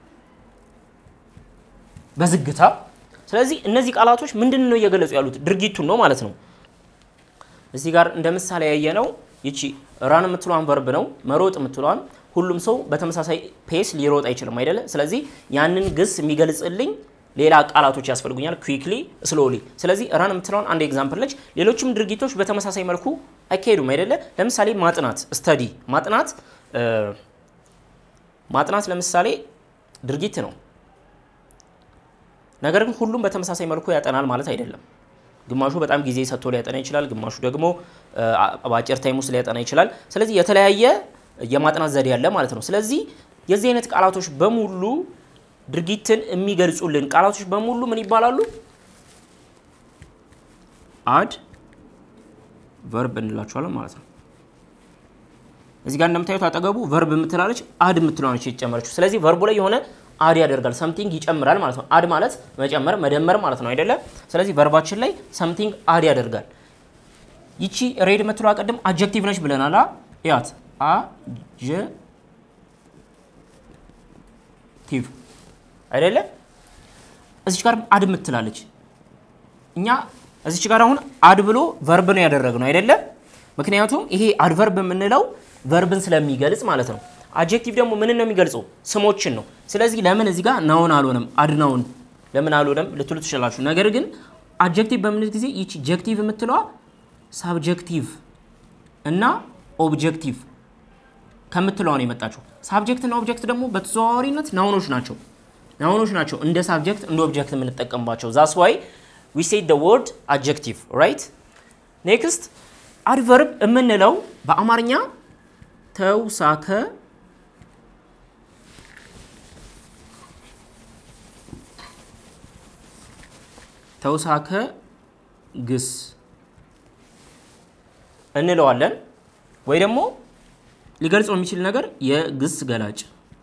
በዝግታ። ስለዚህ እነዚህ ቃላቶች ምንድን ነው እየገለጹ ያሉት? ድርጊቱን ነው ማለት ነው። እዚህ ጋር እንደ ምሳሌ ያየነው ይቺ ራን የምትሏን ቨርብ ነው። መሮጥ የምትሏን ሁሉም ሰው በተመሳሳይ ፔስ ሊሮጥ አይችልም አይደለ? ስለዚህ ያንን ግስ የሚገልጽልኝ ሌላ ቃላቶች ያስፈልጉኛል። ኩዊክሊ፣ ስሎሊ። ስለዚህ ራን የምትለውን አንድ ኤግዛምፕል ነች። ሌሎችም ድርጊቶች በተመሳሳይ መልኩ አይካሄዱም አይደለ? ለምሳሌ ማጥናት፣ ስተዲ። ማጥናት ማጥናት ለምሳሌ ድርጊት ነው። ነገር ግን ሁሉም በተመሳሳይ መልኩ ያጠናል ማለት አይደለም። ግማሹ በጣም ጊዜ ሰጥቶ ሊያጠና ይችላል። ግማሹ ደግሞ በአጭር ታይም ውስጥ ሊያጠና ይችላል። ስለዚህ የተለያየ የማጥናት ዘዴ ያለ ማለት ነው። ስለዚህ የዚህ አይነት ቃላቶች በሙሉ ድርጊትን የሚገልጹልን ቃላቶች በሙሉ ምን ይባላሉ? አድ ቨርብ እንላቸዋለን ማለት ነው። እዚህ ጋር እንደምታዩት አጠገቡ ቨርብ የምትላለች አድ የምትለዋነች የተጨመረችው። ስለዚህ ቨርቡ ላይ የሆነ አድ ያደርጋል፣ ሰምቲንግ ይጨምራል ማለት ነው። አድ ማለት መጨመር፣ መደመር ማለት ነው አይደለም? ስለዚህ ቨርባችን ላይ ሰምቲንግ አድ ያደርጋል። ይቺ ሬድ የምትለዋ ቅድም አጀክቲቭ ነች ብለናል። ያት አጀክቲቭ አይደለም? እዚች ጋር አድ የምትላለች እኛ እዚች ጋር አሁን አድ ብሎ ቨርብ ነው ያደረግነው አይደለም? ምክንያቱም ይሄ አድቨርብ የምንለው ቨርብን ስለሚገልጽ ማለት ነው። አጀክቲቭ ደግሞ ምንን ነው የሚገልጸው? ስሞችን ነው። ስለዚህ ለምን እዚህ ጋር ናውን አልሆነም? አድናውን ለምን አልሆነም ልትሉ ትችላላችሁ። ነገር ግን አጀክቲቭ በምንል ጊዜ ይቺ ጀክቲቭ የምትለዋ ሳብጀክቲቭ እና ኦብጀክቲቭ ከምትለዋ ነው የመጣችው። ሳብጀክት እና ኦብጀክት ደግሞ በተዘዋዋሪነት ናውኖች ናቸው ናውኖች ናቸው እንደ ሳብጀክት እንደ ኦብጀክት የምንጠቀምባቸው። ዛስ ዋይ ዊ ሴድ ደ ወርድ አጀክቲቭ ራይት። ኔክስት አድቨርብ የምንለው በአማርኛ ተውሳከ ተውሳከ ግስ እንለዋለን ወይ ደግሞ ሊገልጸው የሚችል ነገር የግስ ገላጭ።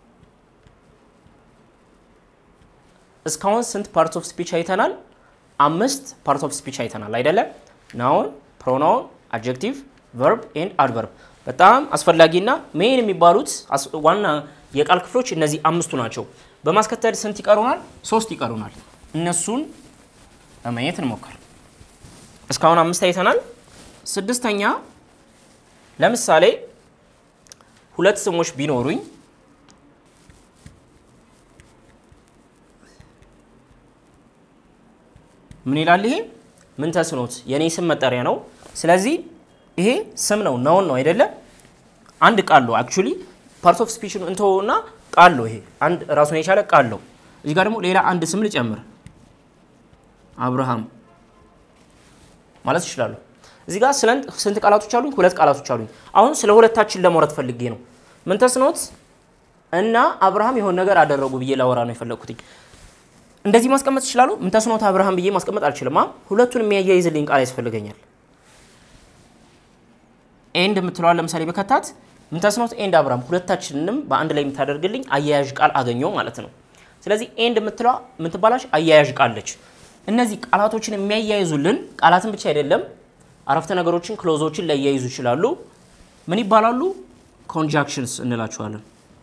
እስካሁን ስንት ፓርት ኦፍ ስፒች አይተናል? አምስት ፓርት ኦፍ ስፒች አይተናል አይደለም? ናውን፣ ፕሮናውን፣ አጀክቲቭ፣ ቨርብ ኤንድ አድቨርብ። በጣም አስፈላጊና ሜን የሚባሉት ዋና የቃል ክፍሎች እነዚህ አምስቱ ናቸው። በማስከተል ስንት ይቀሩናል? ሶስት ይቀሩናል። እነሱን ለማየት እንሞክር። እስካሁን አምስት አይተናል። ስድስተኛ ለምሳሌ ሁለት ስሞች ቢኖሩኝ ምን ይላል? ይሄ ምን ተስኖት የኔ ስም መጠሪያ ነው። ስለዚህ ይሄ ስም ነው ናውን ነው አይደለም? አንድ ቃል ነው። አክቹሊ ፓርት ኦፍ ስፒች እንተውና ቃል ነው። ይሄ አንድ ራሱን የቻለ ቃል ነው። እዚህ ጋር ደግሞ ሌላ አንድ ስም ልጨምር፣ አብርሃም ማለት ይችላሉ። እዚህ ጋር ስንት ቃላቶች አሉኝ? ሁለት ቃላቶች አሉኝ። አሁን ስለ ሁለታችን ለማውራት ፈልጌ ነው። ምን ተስኖት እና አብርሃም የሆነ ነገር አደረጉ ብዬ ላወራ ነው የፈለግኩትኝ። እንደዚህ ማስቀመጥ ይችላሉ። ምን ተስኖት አብርሃም ብዬ ማስቀመጥ አልችልም። ሁለቱን የሚያያይዝልኝ ቃል ያስፈልገኛል። ኤንድ የምትለዋል ለምሳሌ በከታት ምን ተስኖት ኤንድ አብርሃም ሁለታችንንም በአንድ ላይ የምታደርግልኝ አያያዥ ቃል አገኘው ማለት ነው። ስለዚህ ኤንድ የምትለዋ የምትባላች አያያዥ ቃለች። እነዚህ ቃላቶችን የሚያያይዙልን ቃላትን ብቻ አይደለም አረፍተ ነገሮችን ክሎዞችን ሊያያይዙ ይችላሉ። ምን ይባላሉ? ኮንጃክሽንስ እንላቸዋለን።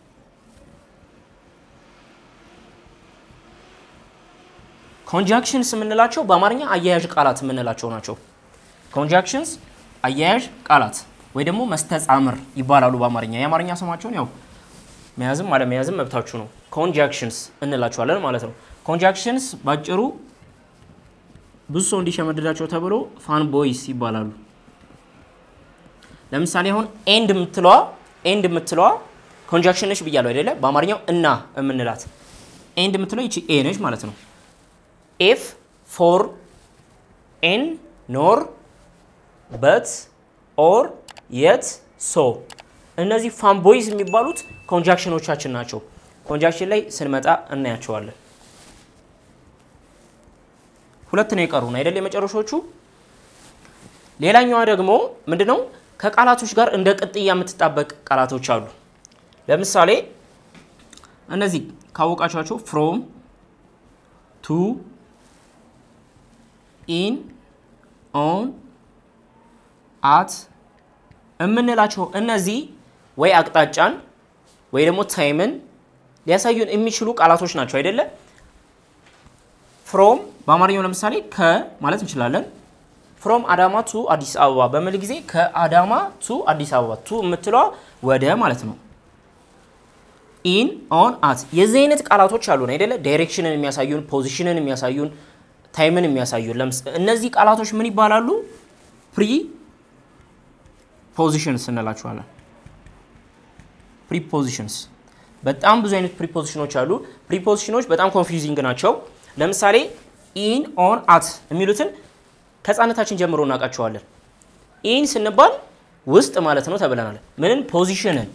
ኮንጃክሽንስ የምንላቸው በአማርኛ አያያዥ ቃላት የምንላቸው ናቸው። ኮንጃክሽንስ አያያዥ ቃላት ወይ ደግሞ መስተጻምር ይባላሉ በአማርኛ። የአማርኛ ስማቸውን ያው መያዝም አለመያዝም መብታችሁ ነው። ኮንጃክሽንስ እንላቸዋለን ማለት ነው። ኮንጃክሽንስ ባጭሩ ብዙ ሰው እንዲሸመድዳቸው ተብሎ ፋን ቦይስ ይባላሉ። ለምሳሌ አሁን ኤንድ የምትለዋ ኤንድ የምትለዋ ኮንጃክሽን ነች ብያለሁ አይደለ? በአማርኛው እና የምንላት ኤንድ የምትለዋ ይቺ ኤ ነች ማለት ነው። ኤፍ ፎር ኤን ኖር በት ኦር የት ሶ እነዚህ ፋን ቦይስ የሚባሉት ኮንጃክሽኖቻችን ናቸው። ኮንጃክሽን ላይ ስንመጣ እናያቸዋለን። ሁለት ነው የቀሩን አይደል? የመጨረሻዎቹ። ሌላኛዋ ደግሞ ምንድነው? ከቃላቶች ጋር እንደ ቅጥያ የምትጣበቅ ቃላቶች አሉ። ለምሳሌ እነዚህ ካወቃቸዋቸው ፍሮም፣ ቱ፣ ኢን፣ ኦን፣ አት የምንላቸው እነዚህ ወይ አቅጣጫን ወይ ደግሞ ታይምን ሊያሳዩን የሚችሉ ቃላቶች ናቸው አይደለ? ፍሮም በአማርኛው ለምሳሌ ከ ማለት እንችላለን። ፍሮም አዳማ ቱ አዲስ አበባ በሚል ጊዜ ከአዳማ ቱ አዲስ አበባ ቱ የምትለዋ ወደ ማለት ነው። ኢን ኦን አት የዚህ አይነት ቃላቶች አሉን አይደለ? ዳይሬክሽንን የሚያሳዩን ፖዚሽንን የሚያሳዩን ታይምን የሚያሳዩን እነዚህ ቃላቶች ምን ይባላሉ? ፕሪ ፖዚሽንስ እንላቸዋለን። ፕሪፖዚሽንስ በጣም ብዙ አይነት ፕሪፖዚሽኖች አሉ። ፕሪፖዚሽኖች በጣም ኮንፊውዚንግ ናቸው። ለምሳሌ ኢን ኦን አት የሚሉትን ከህፃነታችን ጀምሮ እናውቃቸዋለን። ኢን ስንባል ውስጥ ማለት ነው ተብለናል። ምንን ፖዚሽንን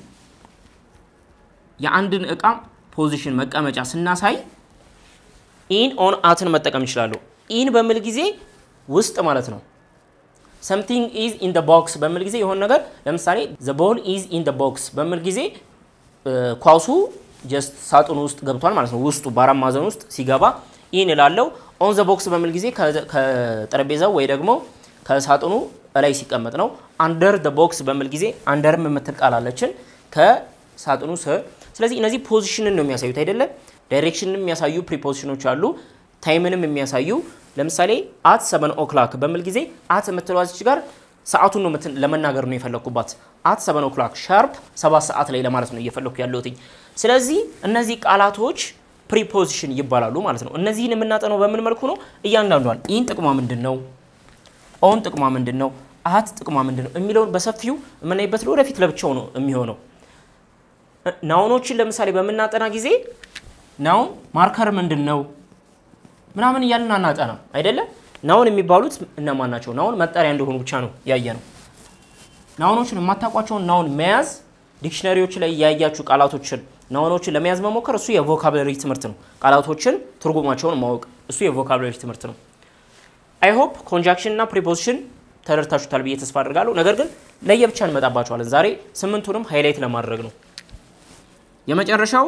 የአንድን እቃ ፖዚሽን መቀመጫ ስናሳይ ኢን ኦን አትን መጠቀም ይችላሉ። ኢን በሚል ጊዜ ውስጥ ማለት ነው። ሰምቲንግ ኢዝ ኢን ደ ቦክስ በሚል ጊዜ የሆነ ነገር ለምሳሌ ዘ ቦል ኢዝ ኢን ደ ቦክስ በሚል ጊዜ ኳሱ ጀስት ሳጥኑ ውስጥ ገብቷል ማለት ነው። ውስጡ በአራት ማዕዘን ውስጥ ሲገባ ኢን እላለው። ኦን ዘ ቦክስ በሚል ጊዜ ከጠረጴዛው ወይ ደግሞ ከሳጥኑ ላይ ሲቀመጥ ነው። አንደር ደ ቦክስ በሚል ጊዜ አንደርም የምትል ቃል አለችን ከሳጥኑ ስር። ስለዚህ እነዚህ ፖዚሽንን ነው የሚያሳዩት አይደለም። ዳይሬክሽንን የሚያሳዩ ፕሪፖዚሽኖች አሉ። ታይምንም የሚያሳዩ ለምሳሌ አት ሰቨን ኦክላክ በሚል ጊዜ አት የምትለዋ እዚች ጋር ሰዓቱን ነው ለመናገር ነው የፈለግኩባት። አት ሰቨን ኦክላክ ሻርፕ ሰባት ሰዓት ላይ ለማለት ነው እየፈለግኩ ያለሁትኝ። ስለዚህ እነዚህ ቃላቶች ፕሪፖዚሽን ይባላሉ ማለት ነው። እነዚህን የምናጠነው በምን መልኩ ነው? እያንዳንዷን ኢን ጥቅሟ ምንድን ነው፣ ኦን ጥቅሟ ምንድን ነው፣ አት ጥቅሟ ምንድን ነው የሚለውን በሰፊው የምናይበት ወደፊት ለብቻው ነው የሚሆነው። ናውኖችን ለምሳሌ በምናጠና ጊዜ ናውን ማርከር ምንድን ነው ምናምን እያልን አናጠናም አይደለም። ናውን የሚባሉት እነማን ናቸው? ናውን መጠሪያ እንደሆኑ ብቻ ነው ያየ ነው። ናውኖችን የማታውቋቸውን ናውን መያዝ ዲክሽነሪዎች ላይ እያያችሁ ቃላቶችን ናውኖችን ለመያዝ መሞከር እሱ የቮካብለሪ ትምህርት ነው። ቃላቶችን ትርጉማቸውን ማወቅ እሱ የቮካብለሪ ትምህርት ነው። አይ ሆፕ ኮንጃክሽን እና ፕሪፖዚሽን ተረድታችሁታል ብዬ ተስፋ አድርጋለሁ። ነገር ግን ለየብቻ እንመጣባቸዋለን። ዛሬ ስምንቱንም ሃይላይት ለማድረግ ነው። የመጨረሻው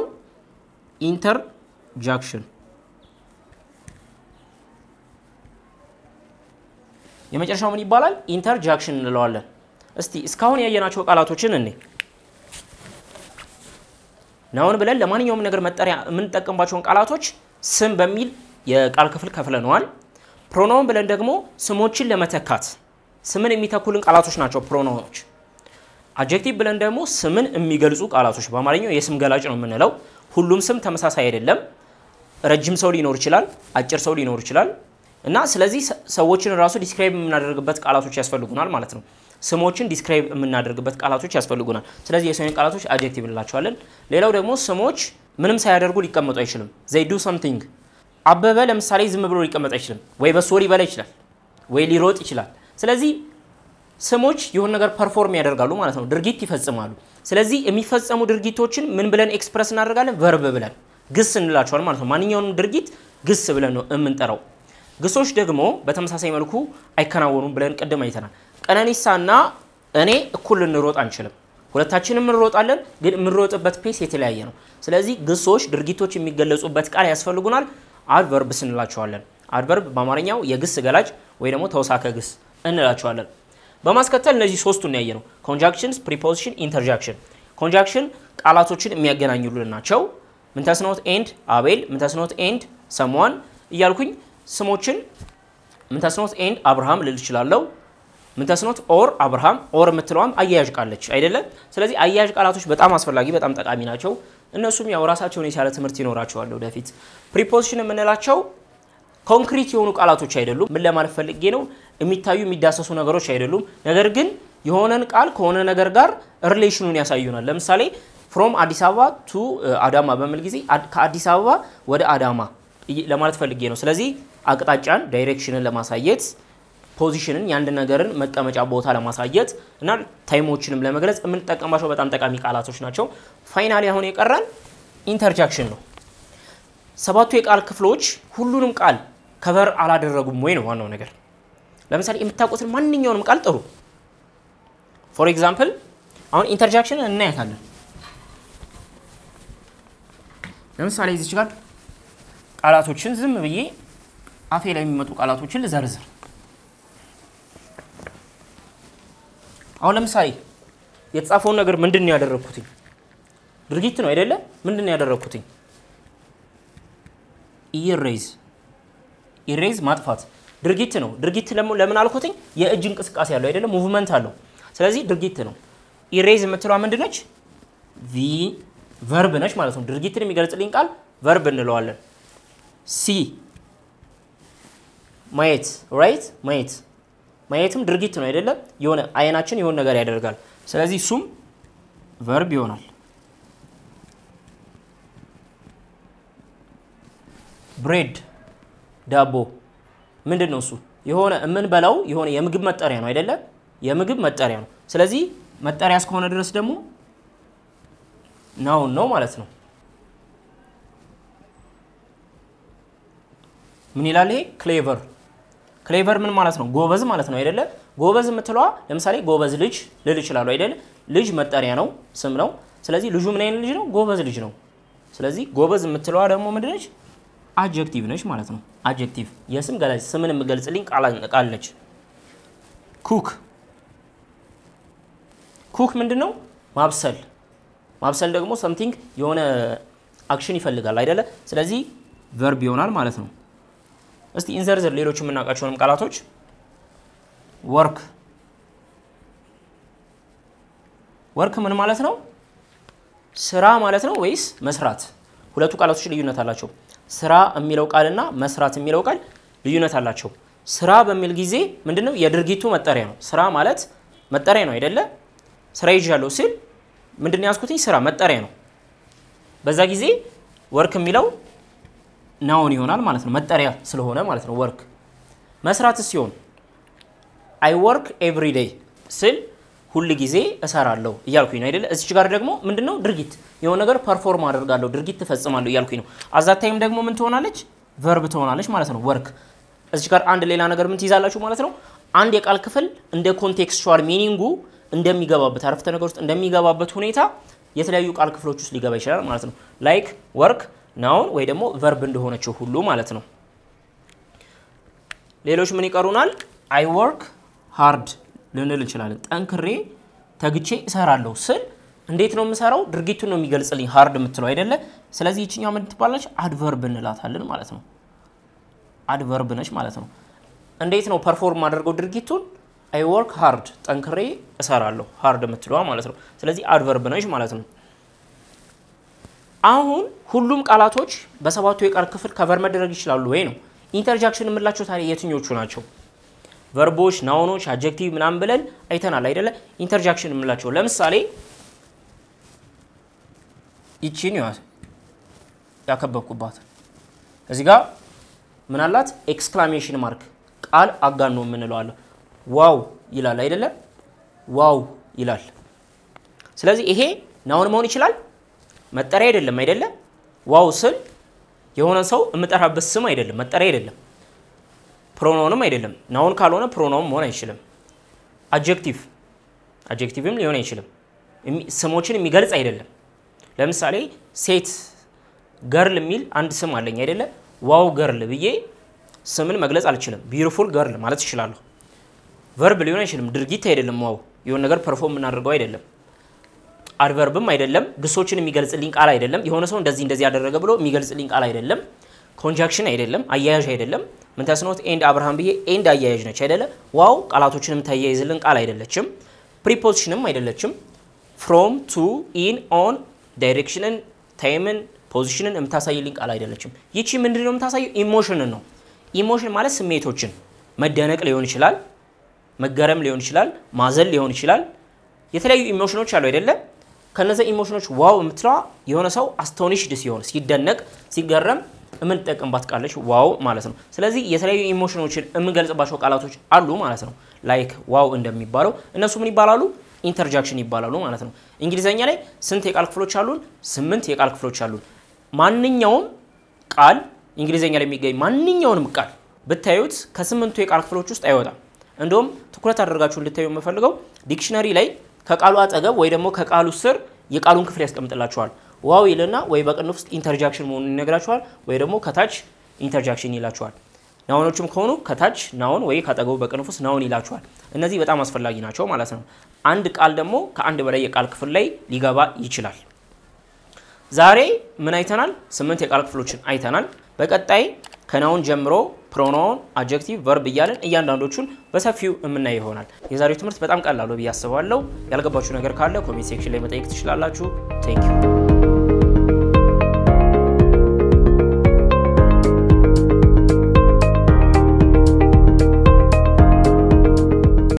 ኢንተርጃክሽን የመጨረሻው ምን ይባላል? ኢንተርጃክሽን እንለዋለን። እስቲ እስካሁን ያየናቸው ቃላቶችን እኔ ናውን ብለን ለማንኛውም ነገር መጠሪያ የምንጠቀምባቸውን ቃላቶች ስም በሚል የቃል ክፍል ከፍለነዋል። ፕሮናውን ብለን ደግሞ ስሞችን ለመተካት ስምን የሚተኩልን ቃላቶች ናቸው ፕሮናውኖች። አጀክቲቭ ብለን ደግሞ ስምን የሚገልጹ ቃላቶች በአማርኛው የስም ገላጭ ነው የምንለው። ሁሉም ስም ተመሳሳይ አይደለም። ረጅም ሰው ሊኖር ይችላል፣ አጭር ሰው ሊኖር ይችላል እና ስለዚህ ሰዎችን ራሱ ዲስክራይብ የምናደርግበት ቃላቶች ያስፈልጉናል ማለት ነው። ስሞችን ዲስክራይብ የምናደርግበት ቃላቶች ያስፈልጉናል። ስለዚህ የሰውን ቃላቶች አጀክቲቭ እንላቸዋለን። ሌላው ደግሞ ስሞች ምንም ሳያደርጉ ሊቀመጡ አይችልም። ዘይ ዱ ሰምቲንግ። አበበ ለምሳሌ ዝም ብሎ ሊቀመጥ አይችልም። ወይ በሶ ሊበላ ይችላል፣ ወይ ሊሮጥ ይችላል። ስለዚህ ስሞች የሆነ ነገር ፐርፎርም ያደርጋሉ ማለት ነው፣ ድርጊት ይፈጽማሉ። ስለዚህ የሚፈጸሙ ድርጊቶችን ምን ብለን ኤክስፕረስ እናደርጋለን? ቨርብ ብለን ግስ እንላቸዋል ማለት ነው። ማንኛውንም ድርጊት ግስ ብለን ነው የምንጠራው። ግሶች ደግሞ በተመሳሳይ መልኩ አይከናወኑም ብለን ቅድም አይተናል። ቀነኒሳና እኔ እኩል ልንሮጥ አንችልም። ሁለታችንም እንሮጣለን፣ ግን የምንሮጥበት ፔስ የተለያየ ነው። ስለዚህ ግሶች ድርጊቶች የሚገለጹበት ቃል ያስፈልጉናል። አድቨርብስ እንላቸዋለን። አድቨርብ በአማርኛው የግስ ገላጭ ወይ ደግሞ ተውሳከ ግስ እንላቸዋለን። በማስከተል እነዚህ ሶስቱን ያየ ነው፣ ኮንጃክሽንስ፣ ፕሪፖዚሽን፣ ኢንተርጃክሽን። ኮንጃክሽን ቃላቶችን የሚያገናኙልን ናቸው። ምንተስኖት ኤንድ አቤል፣ ምንተስኖት ኤንድ ሰሟን እያልኩኝ ስሞችን ምንተስኖት ኤንድ አብርሃም ልል እችላለሁ። ምንተስኖት ኦር አብርሃም ኦር የምትለዋም አያያዥ ቃለች አይደለም። ስለዚህ አያያዥ ቃላቶች በጣም አስፈላጊ በጣም ጠቃሚ ናቸው። እነሱም ያው ራሳቸውን የቻለ ትምህርት ይኖራቸዋል ወደፊት። ፕሪፖዚሽን የምንላቸው ኮንክሪት የሆኑ ቃላቶች አይደሉም። ምን ለማለት ፈልጌ ነው? የሚታዩ የሚዳሰሱ ነገሮች አይደሉም። ነገር ግን የሆነን ቃል ከሆነ ነገር ጋር ሪሌሽኑን ያሳዩናል። ለምሳሌ ፍሮም አዲስ አበባ ቱ አዳማ በሚል ጊዜ ከአዲስ አበባ ወደ አዳማ ለማለት ፈልጌ ነው። ስለዚህ አቅጣጫን ዳይሬክሽንን ለማሳየት ፖዚሽንን የአንድ ነገርን መቀመጫ ቦታ ለማሳየት እና ታይሞችንም ለመግለጽ የምንጠቀምባቸው በጣም ጠቃሚ ቃላቶች ናቸው። ፋይናሊ አሁን የቀረን ኢንተርጃክሽን ነው። ሰባቱ የቃል ክፍሎች ሁሉንም ቃል ከቨር አላደረጉም ወይ ነው ዋናው ነገር። ለምሳሌ የምታውቁትን ማንኛውንም ቃል ጥሩ። ፎር ኤግዛምፕል አሁን ኢንተርጃክሽንን እናያታለን። ለምሳሌ እዚች ጋር ቃላቶችን ዝም ብዬ አፌ ላይ የሚመጡ ቃላቶችን ልዘርዝር። አሁን ለምሳሌ የተጻፈውን ነገር ምንድን ነው ያደረግኩትኝ? ድርጊት ነው አይደለ? ምንድን ነው ያደረግኩትኝ? ኢሬዝ ኢሬዝ ማጥፋት ድርጊት ነው። ድርጊት ለምን አልኩትኝ? የእጅ እንቅስቃሴ አለው አይደለ? ሙቭመንት አለው። ስለዚህ ድርጊት ነው። ኢሬዝ የምትለዋ ምንድነች? ቪ ቨርብ ነች ማለት ነው። ድርጊትን የሚገልጽልኝ ቃል ቨርብ እንለዋለን። ሲ ማየት ራይት ማየት ማየትም ድርጊት ነው አይደለም? የሆነ አይናችን የሆነ ነገር ያደርጋል። ስለዚህ እሱም ቨርብ ይሆናል። ብሬድ ዳቦ ምንድን ነው እሱ? የሆነ የምንበላው የሆነ የምግብ መጠሪያ ነው አይደለም? የምግብ መጠሪያ ነው። ስለዚህ መጠሪያ እስከሆነ ድረስ ደግሞ ናውን ነው ማለት ነው። ምን ይላል ይሄ? ክሌቨር ክሌቨር ምን ማለት ነው? ጎበዝ ማለት ነው አይደለ? ጎበዝ የምትለዋ ለምሳሌ ጎበዝ ልጅ ልል ይችላሉ አይደለ? ልጅ መጠሪያ ነው፣ ስም ነው። ስለዚህ ልጁ ምን አይነት ልጅ ነው? ጎበዝ ልጅ ነው። ስለዚህ ጎበዝ የምትለዋ ደግሞ ምንድነች? አጀክቲቭ ነች ማለት ነው። አጀክቲቭ የስም ገላጭ ስምን የምገልጽልኝ ቃል ነች። ኩክ ኩክ ምንድን ነው? ማብሰል ማብሰል ደግሞ ሰምቲንግ የሆነ አክሽን ይፈልጋል አይደለ? ስለዚህ ቨርብ ይሆናል ማለት ነው። እስቲ እንዘርዝር ሌሎች የምናውቃቸውንም ቃላቶች። ወርክ ወርክ ምን ማለት ነው? ስራ ማለት ነው ወይስ መስራት? ሁለቱ ቃላቶች ልዩነት አላቸው። ስራ የሚለው ቃልና መስራት የሚለው ቃል ልዩነት አላቸው። ስራ በሚል ጊዜ ምንድነው? የድርጊቱ መጠሪያ ነው። ስራ ማለት መጠሪያ ነው አይደለ? ስራ ይዣለሁ ሲል ምንድን ያዝኩትኝ? ስራ መጠሪያ ነው። በዛ ጊዜ ወርክ የሚለው ናውን ይሆናል ማለት ነው። መጠሪያ ስለሆነ ማለት ነው። ወርክ መስራት ሲሆን አይ ወርክ ኤቭሪ ዴይ ስል ሁል ጊዜ እሰራለሁ እያልኩኝ ነው አይደለ? እዚች ጋር ደግሞ ምንድነው ድርጊት የሆነ ነገር ፐርፎርም አደርጋለሁ ድርጊት ትፈጽማለሁ እያልኩኝ ነው። አዛታይም ደግሞ ምን ትሆናለች? ቨርብ ትሆናለች ማለት ነው። ወርክ እዚች ጋር አንድ ሌላ ነገር ምን ትይዛላችሁ ማለት ነው። አንድ የቃል ክፍል እንደ ኮንቴክስቹዋል ሚኒንጉ እንደሚገባበት አረፍተ ነገር ውስጥ እንደሚገባበት ሁኔታ የተለያዩ ቃል ክፍሎች ውስጥ ሊገባ ይችላል ማለት ነው። ላይክ ወርክ ናውን ወይ ደግሞ ቨርብ እንደሆነችው ሁሉ ማለት ነው። ሌሎች ምን ይቀሩናል? አይ ወርክ ሃርድ ልንል እንችላለን። ጠንክሬ ተግቼ እሰራለሁ ስል እንዴት ነው የምሰራው? ድርጊቱን ነው የሚገልጽልኝ ሃርድ የምትለው አይደለ? ስለዚህ ይችኛው ምን ትባላለች? አድቨርብ እንላታለን ማለት ነው። አድቨርብ ነች ማለት ነው። እንዴት ነው ፐርፎርም አድርገው ድርጊቱን? አይ ወርክ ሃርድ ጠንክሬ እሰራለሁ ሃርድ የምትለዋ ማለት ነው። ስለዚህ አድቨርብ ነች ማለት ነው። አሁን ሁሉም ቃላቶች በሰባቱ የቃል ክፍል ከቨር መደረግ ይችላሉ ወይ ነው። ኢንተርጃክሽን የምላቸው ታዲያ የትኞቹ ናቸው? ቨርቦች፣ ናውኖች፣ አጀክቲቭ ምናምን ብለን አይተናል አይደለ? ኢንተርጃክሽን የምላቸው ለምሳሌ ይቺን ያዝ ያከበብኩባት እዚህ ጋር ምን አላት? ኤክስክላሜሽን ማርክ ቃል አጋኖ የምንለዋለን። ዋው ይላል አይደለ? ዋው ይላል። ስለዚህ ይሄ ናውን መሆን ይችላል መጠሪያ አይደለም አይደለ? ዋው ስል የሆነ ሰው የምጠራበት ስም አይደለም፣ መጠሪያ አይደለም፣ ፕሮናውንም አይደለም። ናውን ካልሆነ ፕሮናውን መሆን አይችልም። አጀክቲቭ አጀክቲቭም ሊሆን አይችልም። ስሞችን የሚገልጽ አይደለም። ለምሳሌ ሴት ገርል የሚል አንድ ስም አለኝ አይደለ? ዋው ገርል ብዬ ስምን መግለጽ አልችልም። ቢዩቲፉል ገርል ማለት እችላለሁ። ቨርብ ሊሆን አይችልም። ድርጊት አይደለም። ዋው የሆነ ነገር ፐርፎርም የምናደርገው አይደለም። አድቨርብም አይደለም። ግሶችን የሚገልጽልኝ ቃል አይደለም። የሆነ ሰው እንደዚህ እንደዚህ ያደረገ ብሎ የሚገልጽልኝ ቃል አይደለም። ኮንጃክሽን አይደለም። አያያዥ አይደለም። ምን ተስኖት ኤንድ አብርሃም ብዬ ኤንድ አያያዥ ነች አይደለ? ዋው ቃላቶችን የምታያይዝልን ቃል አይደለችም። ፕሪፖዚሽንም አይደለችም። ፍሮም ቱ ኢን ኦን ዳይሬክሽንን ታይምን ፖዚሽንን የምታሳይልኝ ቃል አይደለችም። ይቺ ምንድን ነው የምታሳየው? ኢሞሽንን ነው። ኢሞሽን ማለት ስሜቶችን መደነቅ ሊሆን ይችላል፣ መገረም ሊሆን ይችላል፣ ማዘን ሊሆን ይችላል። የተለያዩ ኢሞሽኖች አሉ አይደለም? ከነዚህ ኢሞሽኖች ዋው የምትለዋ የሆነ ሰው አስቶኒሽድ ሲሆን ሲደነቅ፣ ሲገረም የምንጠቀምባት ቃለች ዋው ማለት ነው። ስለዚህ የተለያዩ ኢሞሽኖችን የምንገልጽባቸው ቃላቶች አሉ ማለት ነው። ላይክ ዋው እንደሚባለው እነሱ ምን ይባላሉ? ኢንተርጃክሽን ይባላሉ ማለት ነው። እንግሊዘኛ ላይ ስንት የቃል ክፍሎች አሉን? ስምንት የቃል ክፍሎች አሉን። ማንኛውም ቃል እንግሊዘኛ ላይ የሚገኝ ማንኛውንም ቃል ብታዩት ከስምንቱ የቃል ክፍሎች ውስጥ አይወጣም። እንደውም ትኩረት አድርጋችሁ እንድታዩ የምፈልገው ዲክሽነሪ ላይ ከቃሉ አጠገብ ወይ ደግሞ ከቃሉ ስር የቃሉን ክፍል ያስቀምጥላችኋል። ዋው ይልና ወይ በቅንፍ ውስጥ ኢንተርጃክሽን መሆኑን ይነግራችኋል፣ ወይ ደግሞ ከታች ኢንተርጃክሽን ይላችኋል። ናውኖችም ከሆኑ ከታች ናውን ወይ ካጠገቡ በቅንፍ ውስጥ ናውን ይላችኋል። እነዚህ በጣም አስፈላጊ ናቸው ማለት ነው። አንድ ቃል ደግሞ ከአንድ በላይ የቃል ክፍል ላይ ሊገባ ይችላል። ዛሬ ምን አይተናል? ስምንት የቃል ክፍሎችን አይተናል። በቀጣይ ከናውን ጀምሮ ፕሮናውን፣ አጀክቲቭ፣ ቨርብ እያለን እያንዳንዶቹን በሰፊው የምናይ ይሆናል። የዛሬው ትምህርት በጣም ቀላል ነው ብዬ አስባለሁ። ያልገባችሁ ነገር ካለ ኮሜንት ሴክሽን ላይ መጠየቅ ትችላላችሁ። ቴንክ ዩ